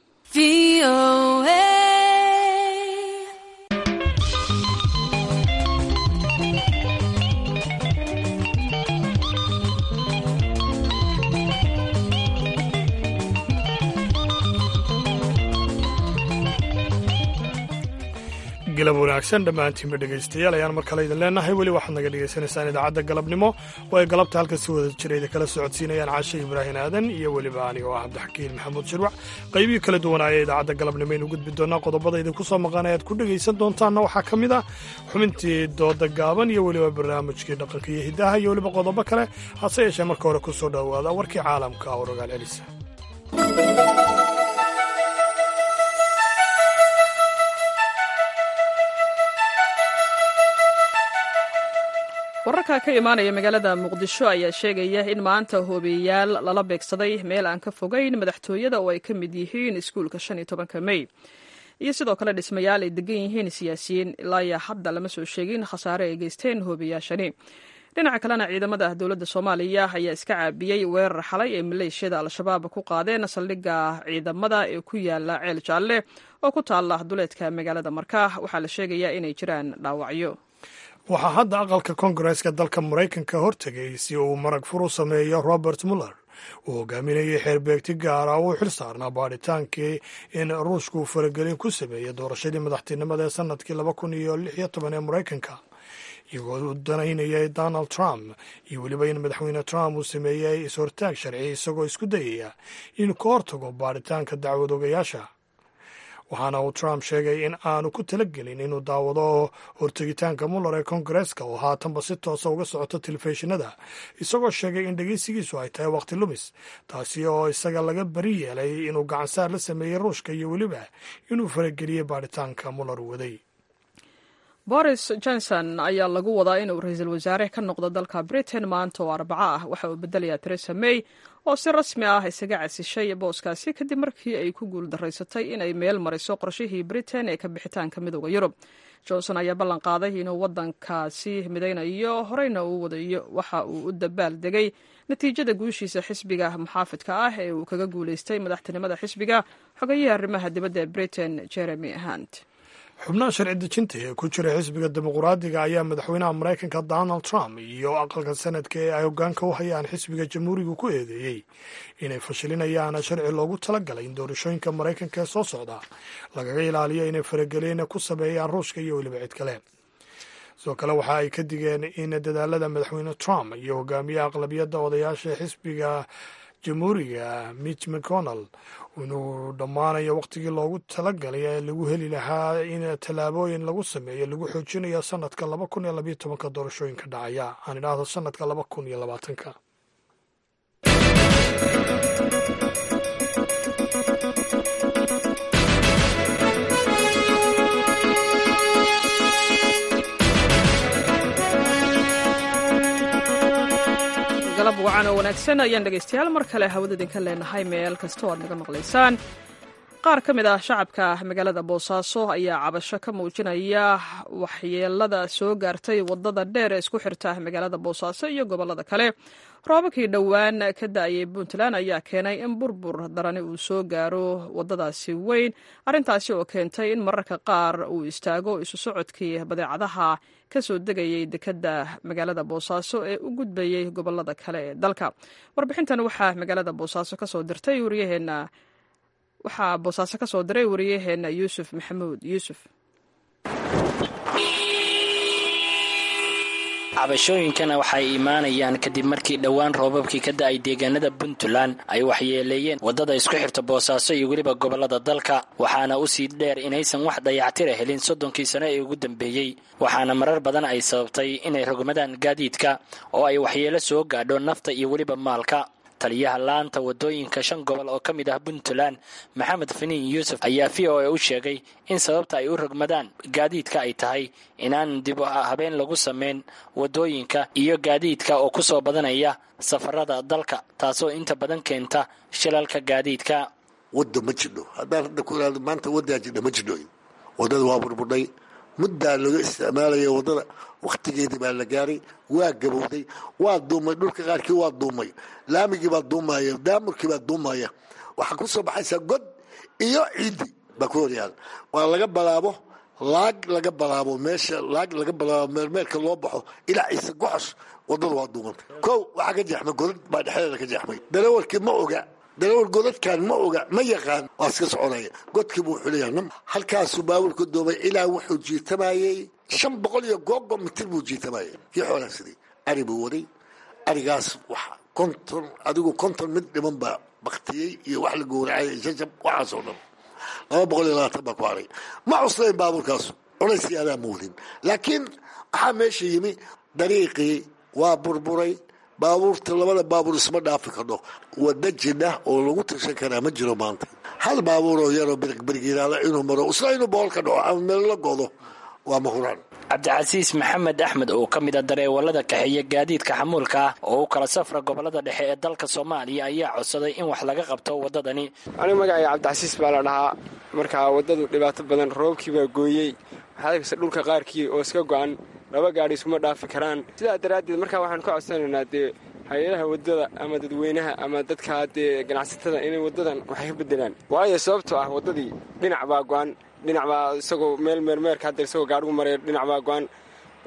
galab wanaagsan dhammaantiinba dhegaystayaal ayaan mar kale idin leenahay weli waxaad naga dhegaysanaysaan idaacadda galabnimo oo ay galabta halka si wada jira idin kala socodsiinayaan caashe ibraahin aadan iyo weliba anigo ah cabdixakiin maxamuud shirwac qaybihii kala duwanaaya idaacadda galabnimo aynu gudbi doonaa qodobada idinku soo maqan ayaad ku dhegaysan doontaanna waxaa ka mid ah xubintii dooda gaaban iyo weliba barnaamijkii dhaqanka iyo hiddaha iyo weliba qodobo kale hase yeeshee marka hore ku soo dhowaada warkii caalamka oo rogaal celisa wararka ka imaanaya magaalada muqdisho ayaa sheegaya in maanta hoobeyaal lala beegsaday meel aan ka fogayn madaxtooyada oo ay ka mid yihiin iskuulka shan iyo tobanka mey iyo sidoo kale dhismayaal ay degan yihiin siyaasiyiin ilaa iyo hadda lama soo sheegin khasaare ay geysteen hoobeyaashani dhinaca kalena ciidamada dowladda soomaaliya ayaa iska caabiyey weerar xalay ee maleeshiyada al-shabaab ku qaadeen saldhigga ciidamada ee ku yaala ceel jaalle oo ku taala duleedka magaalada markaa waxaa la sheegayaa inay jiraan dhaawacyo waxaa hadda aqalka koongareeska dalka maraykanka hortegay si uu marag fur u sameeyo robert muller uu hogaaminayay xeerbeegti gaara uu xil saarnaa baadhitaankii in ruushku faragelin ku sameeyey doorashadii madaxtinimada ee sanadkii laba kun iyo lix iyo toban ee maraykanka iyagoo u danaynayay donald trump iyo weliba in madaxweyne trump uu sameeyey is-hortaag sharci isagoo isku dayaya inuu ka hortago baadhitaanka dacwad ogayaasha waxaana uu trump sheegay in aanu ku talagelin inuu daawado hortegitaanka muller ee koongareeska oo haatanba si toosa uga socoto telefishinada isagoo sheegay in dhegeysigiisu ay tahay wakhti lumis taasi oo isaga laga bari yeelay inuu gacansaar la sameeyey ruushka iyo weliba inuu farageliyey baadhitaanka muller waday boris johnson ayaa lagu wadaa inuu ra-iisul wasaare ka noqdo dalka britain maanta oo arbaco ah waxa uu bedelayaa teresa may oo si rasmi ah isaga casishay booskaasi kadib markii ay ku guuldaraysatay inay meel mariso qorshihii britain ee ka bixitaanka midooda yurub johnson ayaa ballan qaaday inuu wadankaasi midaynayo horeyna uu wadayo waxa uu u dabaal degay natiijada guushiisa xisbiga muxaafidka ah ee uu kaga guulaystay madaxtinimada xisbiga xogayihii arrimaha dibadda ee britain jeremy hunt xubnaha sharci dejinta ee ku jira xisbiga dimuqraadiga ayaa madaxweynaha maraykanka donald trump iyo aqalka sanadka ee ay hogaanka u hayaan xisbiga jamhuuriga ku eedeeyey inay fashilinayaan sharci loogu talagalay in doorashooyinka maraykanka ee soo socda lagaga ilaaliyo inay faragelin ku sameeyaan ruushka iyo weliba cid kale sidoo kale waxa ay ka digeen in dadaalada madaxweyne trump iyo hogaamiyaha aqlabiyadda odayaasha xisbiga jamhuuriga mitch mcconnell inuu dhammaanayo wakhtigii loogu talagalay ee lagu heli lahaa in tallaabooyin lagu sameeyo lagu xoojinayo sanadka laba kun iyo labayo tobanka doorashooyinka dhacaya aan idhaahdo sanadka laba kun iyo labaatanka galab wacan oo wanaagsan ayaan dhegaystayaal mar kale hawada idinka leenahay meel kasta oo aad naga maqlaysaan qaar ka mid ah shacabka magaalada boosaaso ayaa cabasho ka muujinaya waxyeelada soo gaartay wadada dheer ee isku xirta magaalada boosaaso iyo gobolada kale roobabkii dhowaan ka da-ayay puntland ayaa keenay in burbur darani uu soo gaaro wadadaasi weyn arrintaasi oo keentay in mararka qaar uu istaago isu socodkii badeecadaha ka soo degayay dekedda magaalada boosaaso ee u gudbayay gobolada kale ee dalka warbixintan waxaa magaalada boosaaso kasoo dirtay waryaheena waxaa boosaaso ka soo diray wariyaheena yuusuf maxamuud yuusuf cabashooyinkana waxay imaanayaan kadib markii dhowaan roobabkii ka da-ay deegaanada puntland ay waxyeeleeyeen waddada isku xirta boosaaso iyo weliba gobollada dalka waxaana u sii dheer inaysan wax dayactira helin soddonkii sano ee ugu dambeeyey waxaana marar badan ay sababtay inay rogmadaan gaadiidka oo ay waxyeelo soo gaadho nafta iyo weliba maalka taliyaha laanta wadooyinka shan gobol oo ka mid ah puntland maxamed finiin yuusuf ayaa v o a u sheegay in sababta ay u rogmadaan gaadiidka ay tahay inaan dib habeen lagu sameyn wadooyinka iyo gaadiidka oo ku soo badanaya safarada dalka taasoo inta badan keenta shilalka gaadiidka wadda ma jidho haddaan hadda ku iraado maanta waddaa jidha ma jidho waddada waa burburdhay muddaa laga isticmaalaya waddada wakhtigeedii baa la gaaray waa gabowday waa duumay dhulka qaarkii waa duumay laamigii baa duumaya daamurkii baa duumaya waxaa ku soo baxaysaa god iyo ciiddi baa ku horyaala waa laga balaabo laag laga balaabo meesha laag laga balaabo meelmeelka loo baxo ilaa ciise goxosh waddada waa duumanta kow waxaa ka jeexmay godad baa dhexdeeda ka jeexmay darawalkii ma oga darawal godadkan ma oga ma yaqaan waa iska soconaya godkii buu xulaya halkaasuu baabuurka doomay ilaa wuxuu jiitamayey shan boqol iyo googo mitir buu jiitamayay kii xoolaa sidii ari buu waday arigaas wax konton adigu konton mid dhiman baa baktiyey iyo wax la gowracay shashab waxaasoo dhan laba boqol iyo labaatan baa ku haray ma cuslayn baabuurkaasu culaysii adaa muudin laakiin waxaa meesha yimi dariiqii waa burburay baabuurta labada baabuur isma dhaafi kardho wada jidha oo lagu tashan karaa ma jiro maanta hal baabuuroo yaroo birigiriiraala inuu maro isla inuu boqol ka dhaco ama meel la godo waa mahuraan cabdicasiis maxamed axmed oo ka mid a dareewalada kaxeeya gaadiidka xamuulka ah oo u kala safra gobolada dhexe ee dalka soomaaliya ayaa codsaday in wax laga qabto waddadani anigu magacayga cabdicasiis baa la dhahaa markaa waddadu dhibaato badan roobkii baa gooyey waxaad arkaysa dhulka qaarkii oo iska go-an laba gaadhi iskuma dhaafi karaan sidaa daraaddeed markaa waxaan ka codsanaynaa dee hay-adaha waddada ama dadweynaha ama dadka dee ganacsatada inay waddadan waxay ka bedelaan waayo sababtoo ah waddadii dhinac baa go-an dhinac baa isagoo meel meermeerka hadda isagoo gaadhigu maraya dhinac baa go-an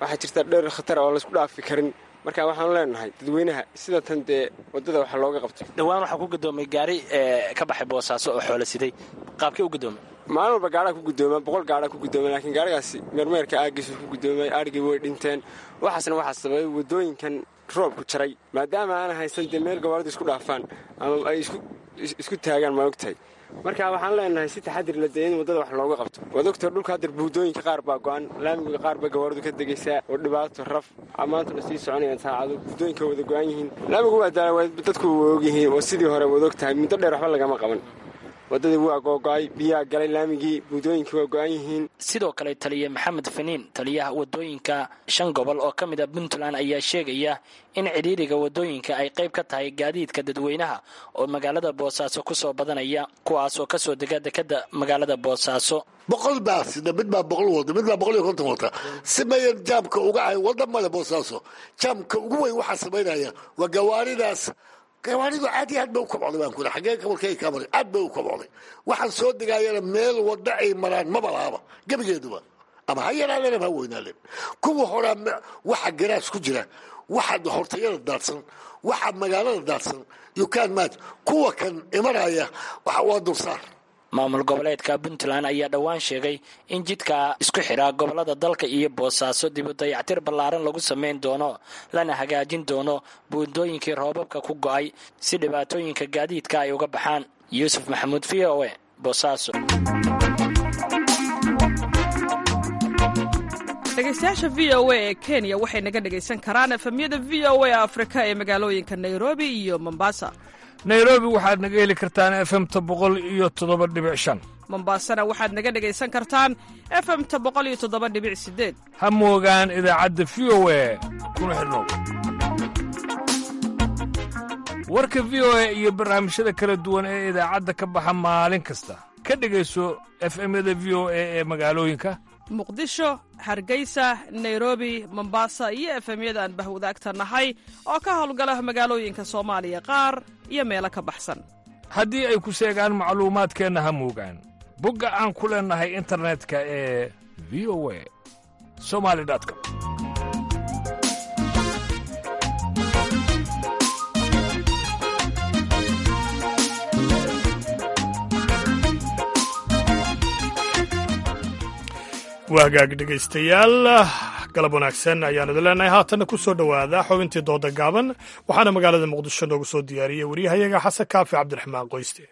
waxaa jirta dheer khatar oo laysku dhaafi karin marka waxaanu leenahay dadweynaha sida tan dee waddada waxa looga qabto dhowaan waxaa ku gudoomay gaari ka baxay boosaaso oo xoola siday qaabkee u gudoomay maalin walba gaadhaa ku gudooma boqol gaadhaa ku gudooma laakiin gaarigaasi meermeerka aagiisu ku gudoomay arigii way dhinteen waxaasna waxaa sababay waddooyinkan roobku jaray maadaama aana haysan dee meel gawaaridu isku dhaafaan ama ay isku taagaan ma ogtahay marka waxaan leenahay si taxadir la dee in waddada wax looga qabto waad ogtahay dhulka hadeer buudooyinka qaar baa go-an laamiga qaar baa gawaaridu ka degaysaa oo dhibaato raf maantuna sii soconayaan saacado buudooyinka wada go-an yihiin laamigu waa daala dadku waa ogyihiin oo sidii hore waad ogtahay muddo dheer waxba lagama qaban waddadii waa googo-ay biyaa galay laamigii buudooyinkii waa go-an yihiin sidoo kale taliye maxamed faniin taliyaha waddooyinka shan gobol oo ka mid a puntland ayaa sheegaya in cidhiiriga waddooyinka ay qayb ka tahay gaadiidka dadweynaha oo magaalada boosaaso ku soo badanaya kuwaas oo kasoo dega dekada magaalada boosaaso boqol baa sida mid baa boqol wada mid baa boqol iyo konton wata si mayan jaamka uga ahay wadda male boosaaso jaamka ugu weyn waxaa samaynaya waa gawaaridaas gawaaridu aad iyo aad bay u kobcday baan kuri xaggee kabalkay ka maray aad bay u kobcday waxaan soo degaayana meel wadda ay maraan maba lahaba gebigeeduba ama ha yaraadeen ama ha weynaadeen kuwa horaa waxa garaas ku jira waxa hortayada daadsan waxa magaalada daadsan yukaan maaj kuwa kan imanaya waa dulsaar maamul goboleedka puntland ayaa dhowaan sheegay in jidka isku xidhaa gobolada dalka iyo boosaaso dibu dayactir ballaaran lagu samayn doono lana hagaajin doono buundooyinkii roobabka ku go'ay si dhibaatooyinka gaadiidka ay uga baxaan yuusuf maxamuud v o e boosaaso dhegeystayaasha v o a ee kenya waxay naga dhegaysan karaan efemyada v o a afrika ee magaalooyinka nairobi iyo mombasa nairobi waxaad naga heli kartaan efemta boqol iyo toddoba dhibic shan mombasana waxaad naga dhegaysan kartaan efemta boqol iyo toddoba dhibic sideed ha moogaan idaacadda v o a kuna xidhnow warka v o a iyo barnaamijyada kala duwan ee idaacadda ka baxa maalin kasta ka dhegayso efemyada v o a ee magaalooyinka muqdisho hargeysa nairobi mombasa iyo efemyada aan bahwadaagta nahay oo ka howlgala magaalooyinka soomaaliya qaar iyo meelo ka baxsan haddii ay ku seegaan macluumaadkeenna ha moogaan bogga aan ku leennahay internetka ee v o a somali com waa hagaag dhegaystayaal galab wanaagsan ayaan idin leenahay haatanna ku soo dhowaada xubintii dooda gaaban waxaana magaalada muqdisho noogu soo diyaariyey waryahayaga xasan kaafi cabdiraxmaan qoyste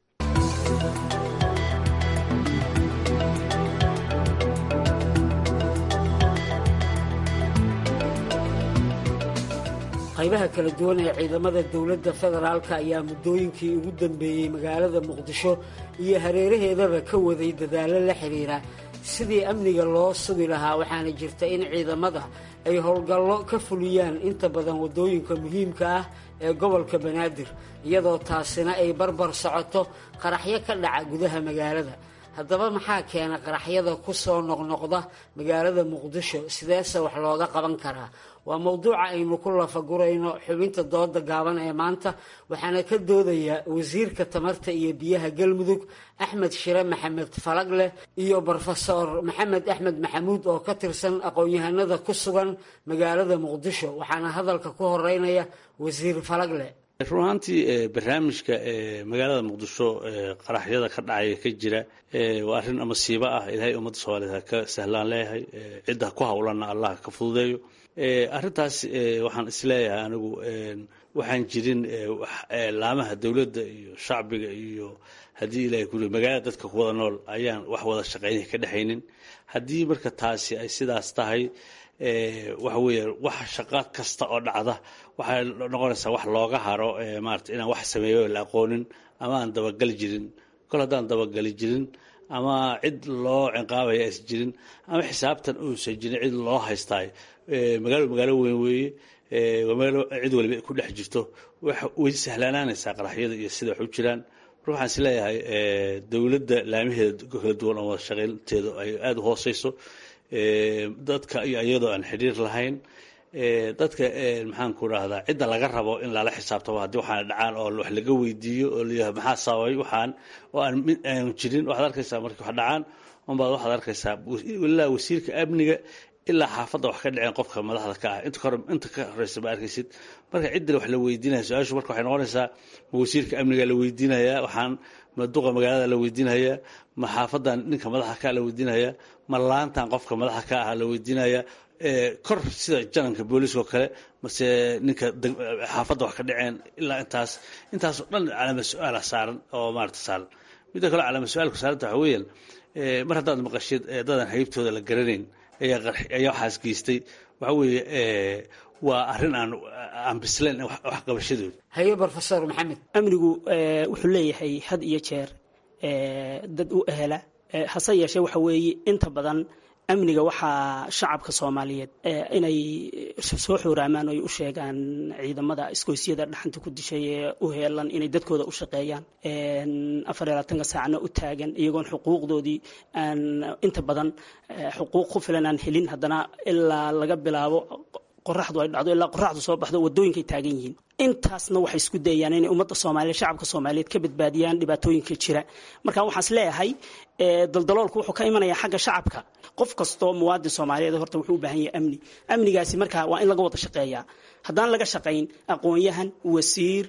qaybaha kala duwan ee ciidamada dowladda federaalka ayaa muddooyinkii ugu dambeeyey magaalada muqdisho iyo hareeraheedaba ka waday dadaallo la xidhiira sidii amniga loo sugi lahaa waxaana jirta in ciidamada ay howlgallo ka fuliyaan inta badan waddooyinka muhiimka ah ee gobolka banaadir iyadoo taasina ay barbar socoto qaraxyo ka dhaca gudaha magaalada haddaba maxaa keena qaraxyada ku soo noqnoqda magaalada muqdisho sideese wax looga qaban karaa waa mowduuca aynu ku lafagurayno xubinta dooda gaaban ee maanta waxaana ka doodaya wasiirka tamarta iyo biyaha galmudug axmed shire maxamed falagleh iyo brofesor maxamed axmed maxamuud oo ka tirsan aqoon-yahanada ku sugan magaalada muqdisho waxaana hadalka ku horeynaya wasiir falagle run ahaantii barnaamijka magaalada muqdisho qaraxyada ka dhacaya ka jira waa arrin masiibo ah ilaahay ummadda soomaaliyeed ha ka sahlaan leeyahay cidda ku howlanna allah ka fududeeyo arrintaas waxaan isleeyahay anigu waxaan jirin laamaha dowladda iyo shacbiga iyo haddii ilahay kuli magaalada dadka ku wada nool ayaan wax wada shaqeynaya ka dhexaynin haddii marka taasi ay sidaas tahay waxa weeye wax shaqo kasta oo dhacda waxay noqonaysaa wax looga haro maarata inaan wax sameeyo la aqoonin ama aan dabagali jirin kol haddaan dabagali jirin ama cid loo cinqaabaya aysan jirin ama xisaabtan uusan jirin cid loo haystaay magaalo magaalo weyn weeye magaalo cid waliba ku dhex jirto way sahlaanaanaysaa qaraxyada iyo sida wax u jiraan marka waxaan is leeyahay dowladda laamaheeda kala duwan oo wada shaqaynteedu ay aada u hooseyso dadka iyo iyadoo aan xidhiir lahayn dadka maxaan ku rahdaa cidda laga rabo in lala xisaabtamo haddii waxaana dhacaan oo wax laga weydiiyo oo layahay maxaa sababay waxaan oo aan mid aanu jirin waxaad arkaysaa markii wax dhacaan unbaad waxaad arkaysaa ilaa wasiirka amniga ilaa xaafadda wax ka dhaceen qofka madaxda ka ah inta kahor inta ka horeysa ma arkaysid marka ciddina wax la weydiinaya su-aashu marka waxay noqonaysaa ma wasiirka amniga la weydiinayaa waxaan ma duqa magaalada la weydiinayaa ma xaafadan ninka madaxa ka la weydiinayaa ma laantan qofka madaxa ka ah la weydiinayaa kor sida jananka booliiska oo kale mase ninka xaafadda wax ka dhaceen ilaa intaas intaasoo dhan calaama su-aala saaran oo maarata saaran midda kale calaama su-aalku saaranta waxa weeyaan mar haddaad maqashid dadan haybtooda la garanayn ayaa waxaas geystay waxa weeye waa arrin aan aan bislayn wax qabashadooda haye brofesor maxamed amnigu wuxuu leeyahay had iyo jeer dad u ehela hase yeeshee waxa weeye inta badan amniga waxaa shacabka soomaaliyeed inay soo xooraamaan oy u sheegaan ciidamada isgoysyada dhaxanta ku dishay ee u heelan inay dadkooda u shaqeeyaan afar iyo labaatanka saacna u taagan iyagoon xuquuqdoodii aan inta badan xuquuq ku filan aan helin haddana ilaa laga bilaabo qoraxdu ay dhacdo ilaa qoraxdu soo baxdo wadooyinkay taagan yihiin intaasna waxay isku dayayaan inay ummadda soomaaliyeed shacabka soomaaliyeed ka badbaadiyaan dhibaatooyinka jira marka waxaan is leeyahay daldaloolku wuxuu ka imanayaa xagga shacabka qof kastoo muwaadin soomaaliyeed horta wuxuu u baahan yahay amni amnigaasi marka waa in laga wada shaqeeyaa haddaan laga shaqayn aqoon-yahan wasiir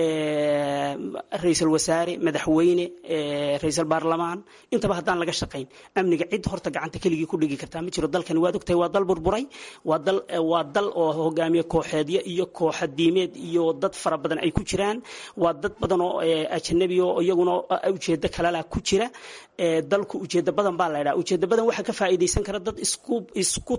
ra-iisul wasaare madaxweyne ra-iisul baarlamaan intaba haddaan laga shaqayn amniga cid horta gacanta keligii ku dhigi kartaa ma jiro dalkani waad ogtahay waa dal burburay waa dal waa dal oo hogaamiye kooxeedyo iyo kooxa diimeed iyo dad fara badan ay ku jiraan waa dad badan oo ajanabi oo iyaguna ujeedo kalala ku jira dalku ujeedo badan baa la ydhaha ujeedo badan waxaa ka faa'iidaysan kara dad isku isku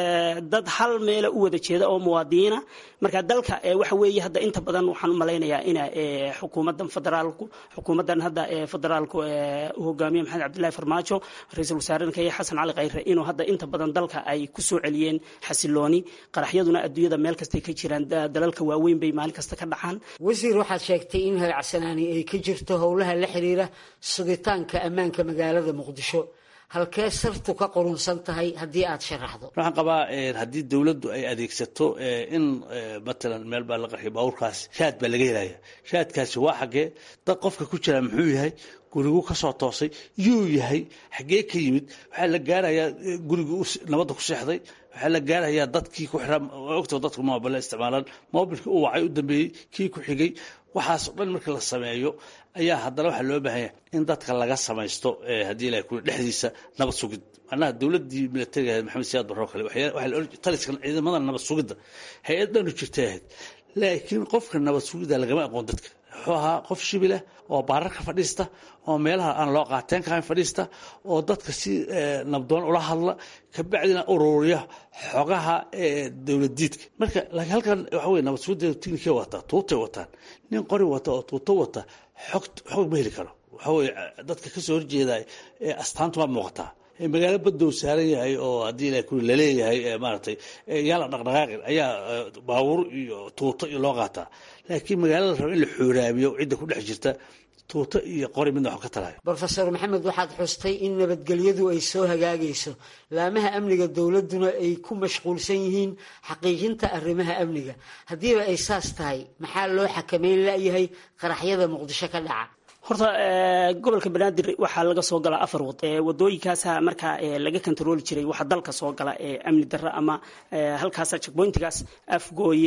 dad hal meela u wada jeeda oo muwaadiniina marka dalka waxa weeye hadda inta badan waxaan u malaynayaa ina xukuumadan federaalku xukuumadan hadda federaalku u hogaamiye maxamed cabdillahi farmaajo ra-iisul wasaarenka iyo xasan cali khayre inuu hadda inta badan dalka ay ku soo celiyeen xasilooni qaraxyaduna adduunyada meel kastay ka jiraan dalalka waaweyn bay maalin kasta ka dhacaan wasiir waxaad sheegtay in hagacsanaani ay ka jirto howlaha la xiriira sugitaanka ammaanka magaalada muqdisho halkee sartu ka qurunsan tahay haddii aad sharaxdo waxaan qabaa haddii dowladdu ay adeegsato in matalan meel baa la qarxiy baabuurkaas shaad baa laga helaya shaadkaasi waa xaggee dad qofka ku jira muxuu yahay gurigu ka soo toosay yuu yahay xaggee ka yimid waxaa la gaarayaa gurigii nabadda ku seexday waxaa la gaarayaa dadkii ku xiraa ogta dadku moobile isticmaalaan moobilkii u wacay u dambeeyey kii ku xigay waxaas o dhan markii la sameeyo ayaa haddana waxaa loo baahanya in dadka laga samaysto haddii ilahay kuli dhexdiisa nabad sugid macnaha dowladdii militariga ahayd maxamed siyaad barro kale taliskan ciidamada nabad sugidda hay-ad dhanu jirtay ahayd laakiin qofka nabad sugidda lagama aqoon dadka wuxuu ahaa qof shibilah oo baararka fadhiista oo meelaha aan loo qaateen kahayn fadhiista oo dadka si nabdoon ula hadla kabacdina ururiya xogaha dowladiidka marka laakiin halkan waxa weye nabad sugidda tiknikay wataa tuutay wataan nin qori wata oo tuuto wata xog xog ma heli karo waxa weye dadka kasoo horjeeda astaantu waa muuqataa magaalo badow saaran yahay oo haddii ilahay kuli laleeyahay maaragtay yaala dhaqdhaqaaqin ayaa baabuur iyo tuuto iyo loo qaataa laakiin magaalada raba in la xooraabiyo cidda ku dhex jirta tuuto iyo qori midna wax ka talayo brofesor maxamed waxaad xustay in nabadgelyadu ay soo hagaagayso laamaha amniga dowladduna ay ku mashquulsan yihiin xaqiijinta arrimaha amniga haddiiba ay saas tahay maxaa loo xakameyn layahay qaraxyada muqdisho ka dhaca horta gobolka banaadir waxaa laga soo galaa afar wad wadooyinkaasa markaa laga kontarooli jiray waxaa dalka soo gala amni darro ama halkaasa jekboyntigaas afgooye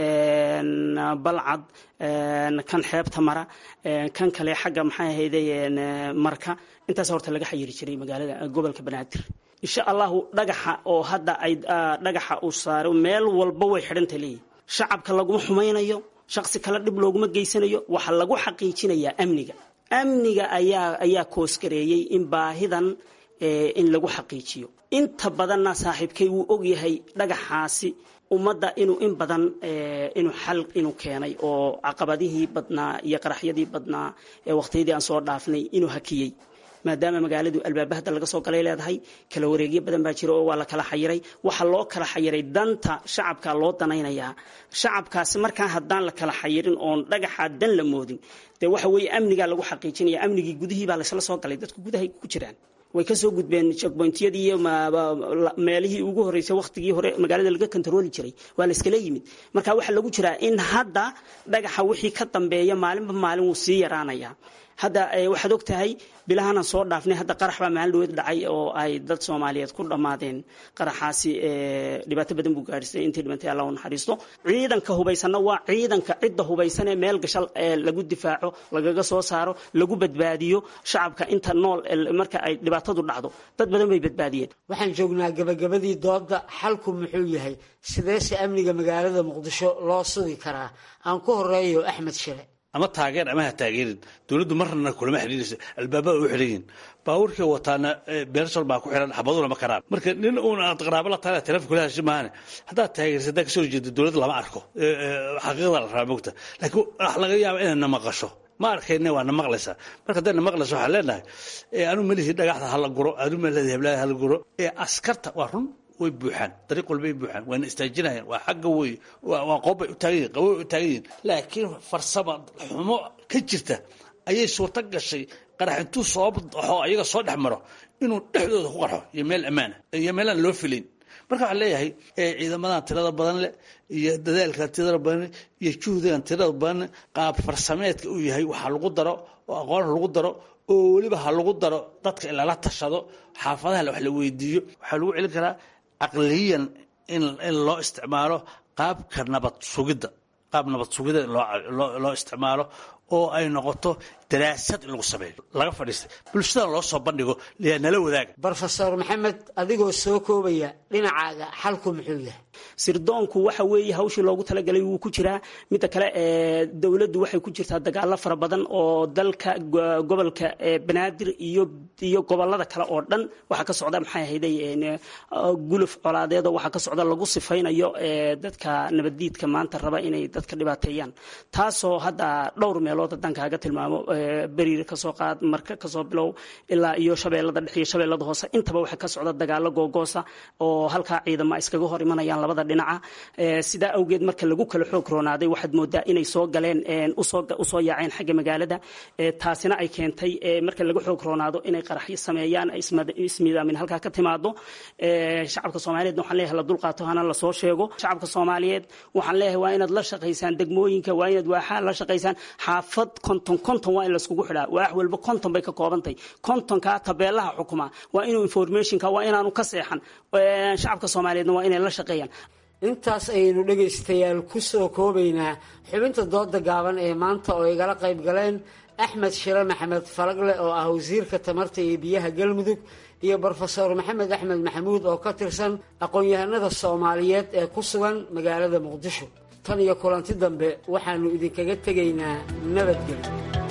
balcad kan xeebta mara kan kale xagga maxay ahayde marka intaas horta laga xayiri jiray magaalada gobolka banaadir insha allahu dhagaxa oo hadda ay dhagaxa uu saaro meel walba way xidhanta leeyihin shacabka laguma xumaynayo shaqsi kale dhib looguma geysanayo waxaa lagu xaqiijinayaa amniga amniga ayaa ayaa koosgareeyey in baahidan in lagu xaqiijiyo inta badanna saaxiibkay wuu ogyahay dhagaxaasi ummadda inuu in badan inuu xal inuu keenay oo caqabadihii badnaa iyo qaraxyadii badnaa ee waqtiyadii aan soo dhaafnay inuu hakiyey maadaama magaaladu albaaba hadda laga soo galay leedahay kala wareegyo badan baa jira oo waa la kala xayiray waxaa loo kala xayiray danta shacabka loo danaynayaa shacabkaasi markaa haddaan la kala xayirin oon dhagaxaa dan la moodin dee waxa weeye amnigaa lagu xaqiijinaya amnigii gudihii baa laysla soo galay dadku gudahay ku jiraan way kasoo gudbeen checkpointyadii iyo meelihii ugu horeysay wakhtigii hore magaalada laga kontarooli jiray waa la iskala yimid marka waxaa lagu jiraa in hadda dhagaxa wixii ka dambeeya maalinba maalin wuu sii yaraanaya hadda waxaad og tahay bilahanan soo dhaafnay hadda qarax baa maalin dhaweed dhacay oo ay dad soomaaliyeed ku dhammaadeen qaraxaasi dhibaato badan buu gaadhisay intii dhibantay alla u naxariisto ciidanka hubaysanna waa ciidanka cidda hubaysan ee meel gashal lagu difaaco lagaga soo saaro lagu badbaadiyo shacabka inta nool marka ay dhibaatadu dhacdo dad badan bay badbaadiyeen waxaan joognaa gabagabadii dooda xalku muxuu yahay sideese amniga magaalada muqdisho loo sugi karaa aan ku horeeyo axmed shile ama taageer ama ha taageerin dowladdu marnana kulama xidhiirayso albaabada u xidhan yihin baabuurkii wataana beershal baa ku xihan xabaduna ma karaan marka nin uun aad qaraabo la tahay telefonka kula hashi maahane haddaad taageerisa haddaad kasoo jeedo dowladda lama arko xaqiiqda la rabaa mogta laakiin wax laga yaaba inay na maqasho ma arkayne waa na maqlaysaa marka hadday na maqlayso waxaan leenahay anu melihi dhagaxda hala guro anu melihi heblaha hala guro ee askarta waa run way buuxaan dariiq walbay buuxaan waana istaajinayaan waa xagga wey waa qoobbay u taagan yihin qaboway u taagan yihin laakiin farsama xumo ka jirta ayay suurto gashay qarax intuu soo baxo ayaga soo dhex maro inuu dhexdooda ku qarxo iyo meel ammaana iyo meelaan loo filayn marka waxaan leeyahay ciidamadan tirada badan leh iyo dadaalkan tirada badan iyo juhdigan tirada badan qaab farsameedka uu yahay waxaa lagu daro oo aqoon lagu daro oo weliba ha lagu daro dadka in lala tashado xaafadaha wax la weydiiyo waxaa lagu celin karaa caqliyan in loo isticmaalo qaabka nabad sugidda qaab nabad sugidda in loo isticmaalo oo ay noqoto daraasad in lagu sameeyo laga fadhiistay bulshadana loo soo bandhigo nala wadaaga brofesor maxamed adigoo soo koobaya dhinacaaga xalku muxuu yahay sirdoonku waxa weeye hawshii loogu talagalay wuu ku jiraa midda kale dowladdu waxay ku jirtaa dagaalo fara badan oo dalka gobolka banaadir iyo iyo gobolada kale oo dhan waxaa ka socda maxay ahayday guluf colaadeedoo waxaa ka socda lagu sifaynayo dadka nabaddiidka maanta raba inay dadka dhibaateeyaan taasoo hadda dhowr meelood haddaan kaaga tilmaamo beriir kasoo qaad marka kasoo bilow ilaa iyo shabeellada dhex iyo shabeellada hoose intaba waxaa ka socda dagaalo googoosa oo halkaa ciidama iskaga hor imanayaan labada dhinaca sidaa awgeed marka lagu kala xoog roonaaday waxaad moodaa inay soo galeen usoo yaaceen xagga magaalada taasina ay keentay marka laga xoog roonaado inay qaraxyo sameeyaan ismiidaamin halkaa ka timaado shacabka soomaaliyeed waxaan leeyahay la dulqaato hana lasoo sheego shacabka soomaaliyeed waxaan leeyahay waa inaad la shaqaysaan degmooyinka waa inaad waaxaa la shaqaysaan xaafad konton konton waa in laiskugu xidhaa waax walba konton bay ka koobantay kontonkaa tabeelaha xukuma waa inuu informationka waa inaanu ka seexan shacabka soomaaliyeedna waa inay la shaqeeyaan intaas ayaynu dhegaystayaal ku soo koobaynaa xubinta dooda gaaban ee maanta oo igala qayb galeen axmed shire maxamed falagle oo ah wasiirka tamarta iyo biyaha galmudug iyo brofesor maxamed axmed maxamuud oo ka tirsan aqoon-yahanada soomaaliyeed ee ku sugan magaalada muqdisho tan iyo kulanti dambe waxaannu idinkaga tegaynaa nabadgelyo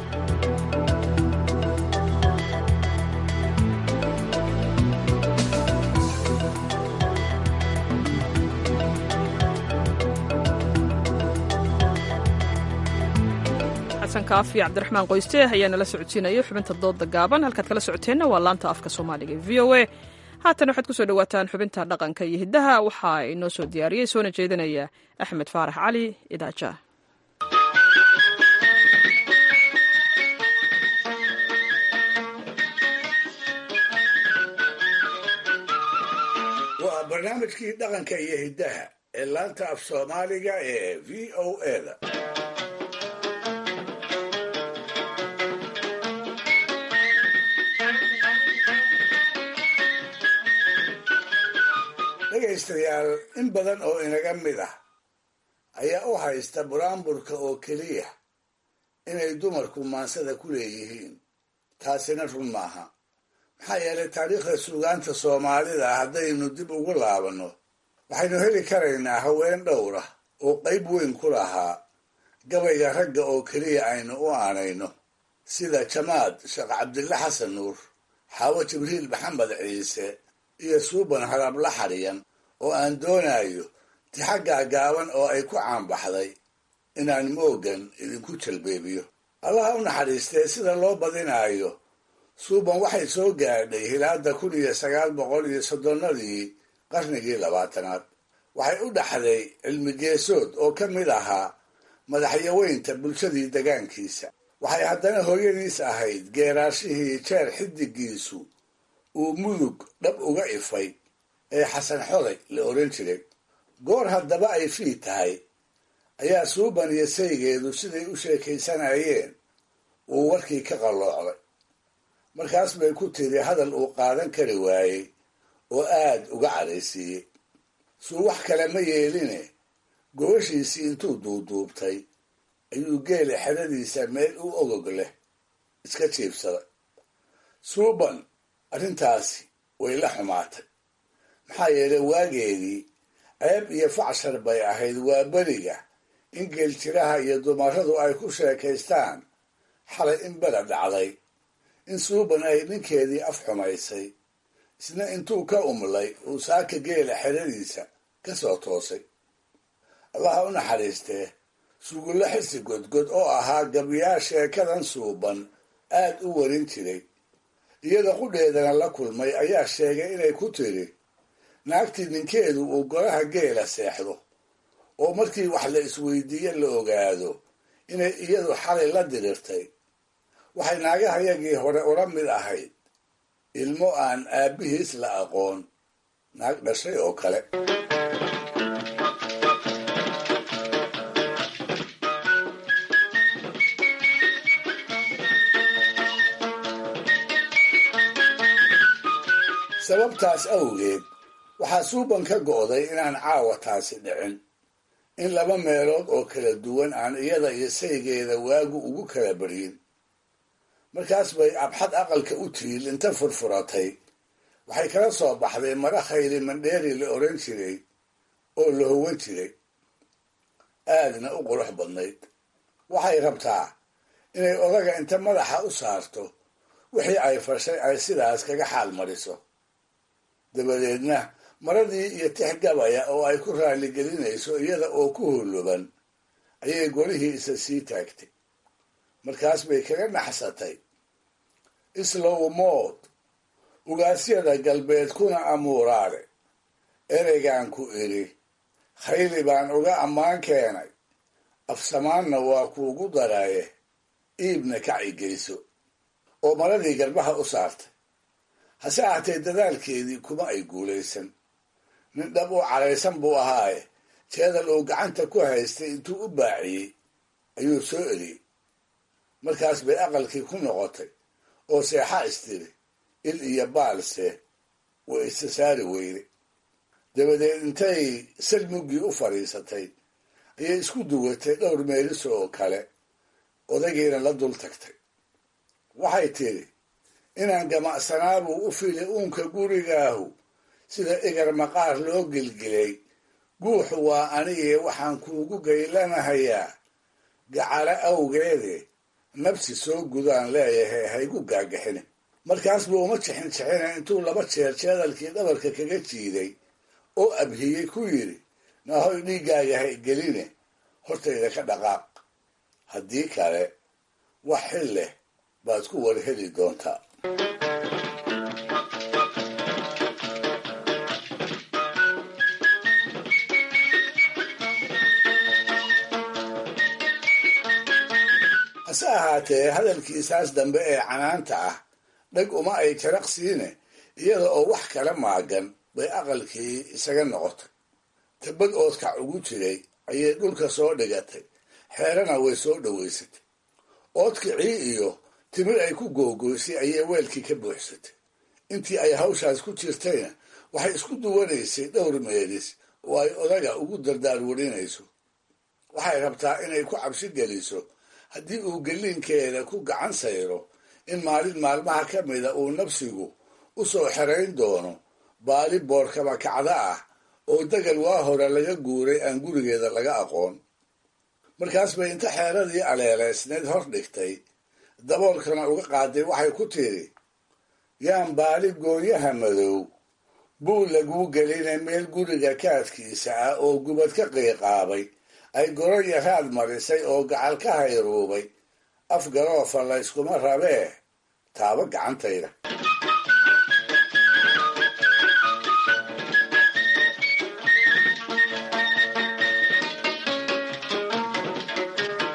xasan kaafi cabdiraxmaan qoyste ayaa nala socodsiinaya xubinta dooda gaaban halkaad kala socoteenna waa laanta afka soomaaliga v o a haatan waxaad ku soo dhowaataan xubinta dhaqanka iyo hiddaha waxaa inoo soo diyaariyey soona jeedinaya axmed faarax cali idaaja waa barnaamijkii dhaqanka iyo hiddaha ee laanta af soomaaliga ee v o eda dhegaystayaal in badan oo inaga mid ah ayaa u haysta buraanburka oo keliya inay dumarku maansada ku leeyihiin taasina run maaha maxaa yeelay taariikhda suugaanta soomaalida haddaynu dib ugu laabanno waxaynu heli karaynaa haween dhowra oo qayb weyn ku lahaa gabayga ragga oo keliya aynu u aanayno sida jamaad sheekh cabdille xasan nuur xaawo jibriil maxamed ciise iyo suuban harabla xadhiyan oo aan doonayo tixaggaa gaaban oo ay ku caanbaxday inaan moogan idinku jalbeebiyo allaha u naxariistee sida loo badinaayo suuban waxay soo gaadhay hilaada kun iyo sagaal boqol iyo soddonnadii qarnigii labaatanaad waxay u dhaxday cilmigeesood oo ka mid ahaa madaxyaweynta bulshadii degaankiisa waxay haddana hooyadiis ahayd geeraashihii jeer xidigiisu uu mudug dhab uga ifay ee xasan xoday la oran jiray goor haddaba ay fii tahay ayaa suuban iyo saygeedu siday u sheekaysanayeen uu warkii ka qalloocday markaas bay ku tiri hadal uu qaadan kari waayey oo aad uga cadhaysiiyey suu wax kale ma yeeline gobashiisii intuu duuduubtay ayuu geela xeradiisa meel u ogog leh iska jiibsaday suuban arrintaasi way la xumaatay maxaa yeelay waageedii ceeb iyo facshar bay ahayd waa beriga in geeljiraha iyo dumarradu ay ku sheekaystaan xalay in bela dhacday in suuban ay ninkeedii af xumaysay isna intuu ka umlay uu saaka geela xeradiisa ka soo toosay allaha u naxariistee sugulla xisi godgod oo ahaa gabyaa sheekadan suuban aad u warin jiray iyada qudheedana la kulmay ayaa sheegay inay ku tiri naagtii ninkeedu uu golaha geela seexdo oo markii wax la isweydiiye la ogaado inay iyadu xalay la dirirtay waxay naagahayagii hore ula mid ahayd ilmo aan aabbihiis la aqoon naag dhashay oo kale sababtaas awgeed waxaa suuban ka go'day inaan caawa taasi dhicin in laba meelood oo kala duwan aan iyada iyo saygeeda waagu ugu kala baryin markaas bay abxad aqalka u tiil inta furfuratay waxay kala soo baxday mara khayli mandheeri la odhan jiray oo la howan jiray aadna u qurux badnayd waxay rabtaa inay odaga inta madaxa u saarto wixii ay fashay ay sidaas kaga xaal mariso dabadeedna maradii iyo tix gabaya oo ay ku raaligelinayso iyada oo ku huluban ayay golihii isa sii taagtay markaas bay kaga naxsatay islow mood ugaasyada galbeed kuna amuuraale ereygaan ku idhi khayli baan uga ammaan keenay afsamaanna waa kuugu daraaye iibna kacigeyso oo maradii garbaha u saartay hase ahatee dadaalkeedii kuma ay guulaysan nin dhab u caraysan buu ahaaye jeedal uu gacanta ku haystay intuu u baaciyey ayuu soo eliyey markaas bay aqalkii ku noqotay oo seexa istiri il iyo baalse way isa saari weyday dabadeed intay salmuggii u fadhiisatay ayay isku duwatay dhowr meeliso oo kale odagiina la dul tagtay waxay tidhi inaan gamacsanaabuu u fili uunka gurigaahu sida igar maqaar loo gelgelay guuxu waa anigee waxaan kuugu gaylanahayaa gacalo awgeede nabsi soo gudaan leeyahay haygu gaagaxine markaas buu uma jixin jixina intuu laba jeer jeedalkii dhabarka kaga jiiday oo abhiyey ku yidhi naahoy dhiiggaaga ha geline hortayda ka dhaqaaq haddii kale wax xil leh baad ku war heli doontaa hase ahaatee hadalkiisaas dambe ee canaanta ah dhag uma ay jaraqsiine iyada oo wax kala maagan bay aqalkii isaga noqotay tabad oodkac ugu jiray ayay dhulka soo dhigatay xeerana way soo dhowaysatay oodkicii iyo timir ay ku googoysay ayay weelkii ka buuxsatay intii ay hawshaas ku jirtayna waxay isku duwanaysay dhowr meelis oo ay odaga ugu dardaarwarinayso waxay rabtaa inay ku cabsi geliso haddii uu gelliinkeeda ku gacan sayro in maalin maalmaha ka mida uu nafsigu u soo xerayn doono baali boorkaba kacda ah oo degal waa hore laga guuray aan gurigeeda laga aqoon markaas bay inta xeeradii aleeleysneed hor dhigtay daboolkana uga qaaday waxay ku tidhi yaan baali goonyaha madow buu laguu gelinay meel guriga kaadkiisa ah oo gubad ka qiiqaabay ay goro yaraad marisay oo gacal ka hayruubay af garoofa layskuma rabee taabo gacantayda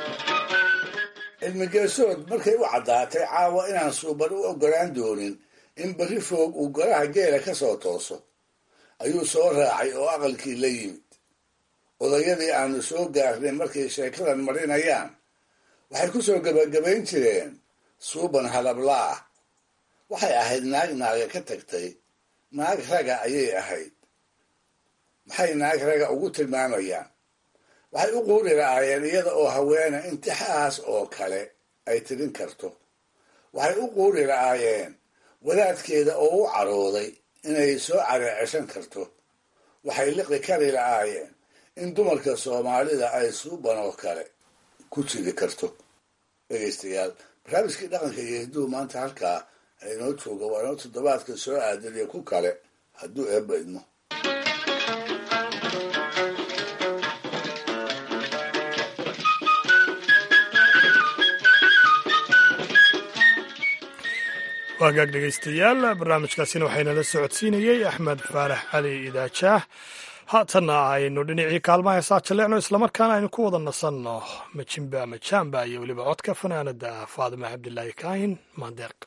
cilmigeesood markay u caddaatay caawa inaan suuban u oggolaan doonin in berri foog uu golaha geela ka soo tooso ayuu soo raacay oo aqalkii la yimid odayadii aanu soo gaarnay markay sheekadan marinayaan waxay ku soo gebagabayn jireen suuban halabla ah waxay ahayd naag naaga ka tagtay naag raga ayay ahayd maxay naag raga ugu tilmaamayaan waxay u quuri lahaayeen iyada oo haweena intixaas oo kale ay tirin karto waxay u quuri lahaayeen wadaadkeeda oo u carooday inay soo careeceshan karto waxay liqi kari lahaayeen in dumarka soomaalida ay suuban oo kale ku jiri karto dhegaystayaal barnaamijkii dhaqanka iyo hidduhu maanta halkaa inoo jooga waa inoo toddobaadka soo aadaniyo ku kale hadduu eebba idmo waagaag dhegaystayaal barnaamijkaasina waxaynala socodsiinayey axmed faarax cali idaajaah haatanna aynu dhinacii kaalmaha heesaa jaleecno islamarkaana aynu ku wada nasanno majimba majaamba iyo weliba codka fanaanada faadima cabdilaahi kaahin maandeeq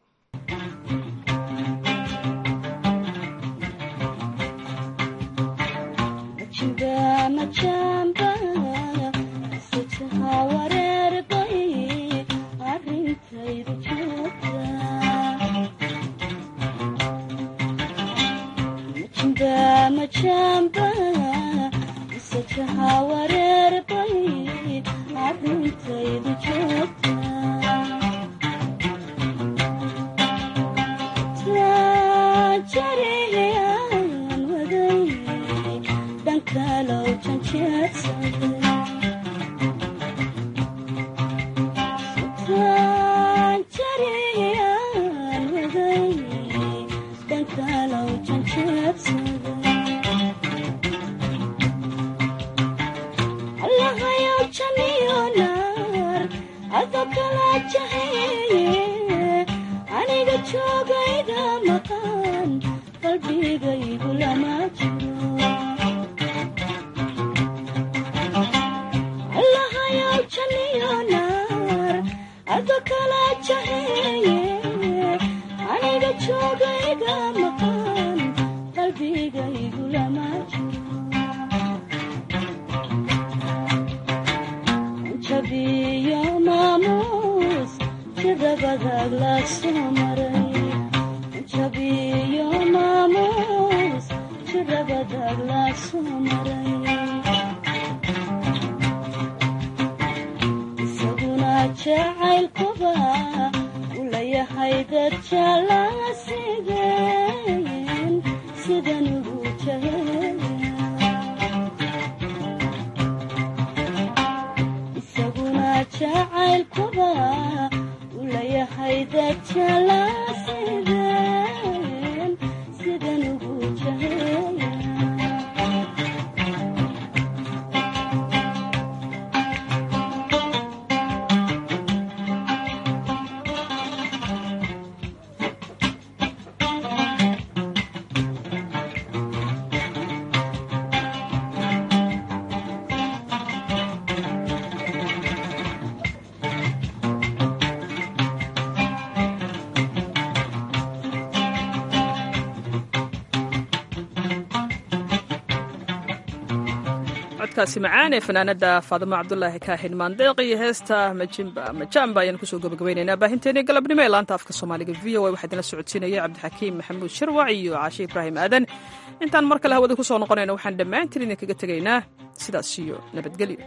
codkaasi macaan ee fanaanada faadimo cabdulaahi kaaxin maandeeq iyo heesta majimba majaamba ayaan kusoo gabagabaynaynaa baahinteeni galabnimo ee laanta afka soomaaliga v o a waxaa idinla socodsiinaya cabdixakiim maxamuud shirwac iyo caashe ibraahim aadan intaan mar kale hawada kusoo noqonayna waxaan dhammaantiin idinkaga tegaynaa sidaas iyo nabadgelyo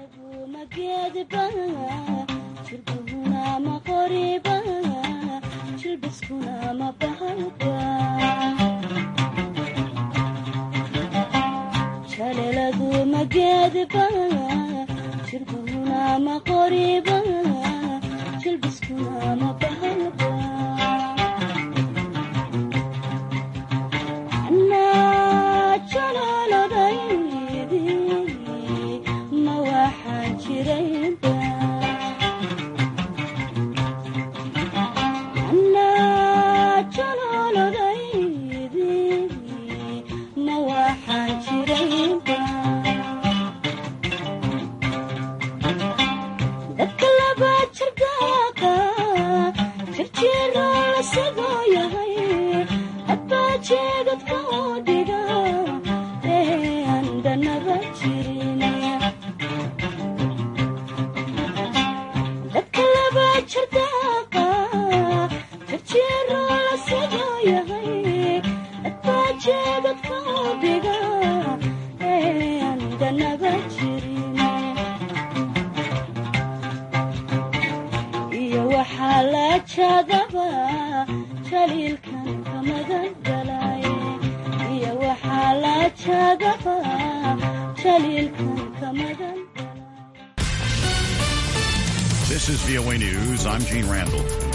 jaleladu mageedba jirbuhuna ma qoriba jilbiskuna ma bahalba anaa jalaaladaydi ma waxaan jirayba anaa jalaaladaydi ma waxaan jirayba dadka laba jirdaaqa jaadaba jaliilkan ka magan galaaye iyo waxaa la jaadaba jaliilkan ka magan This is VOA News. I'm Gene Randall.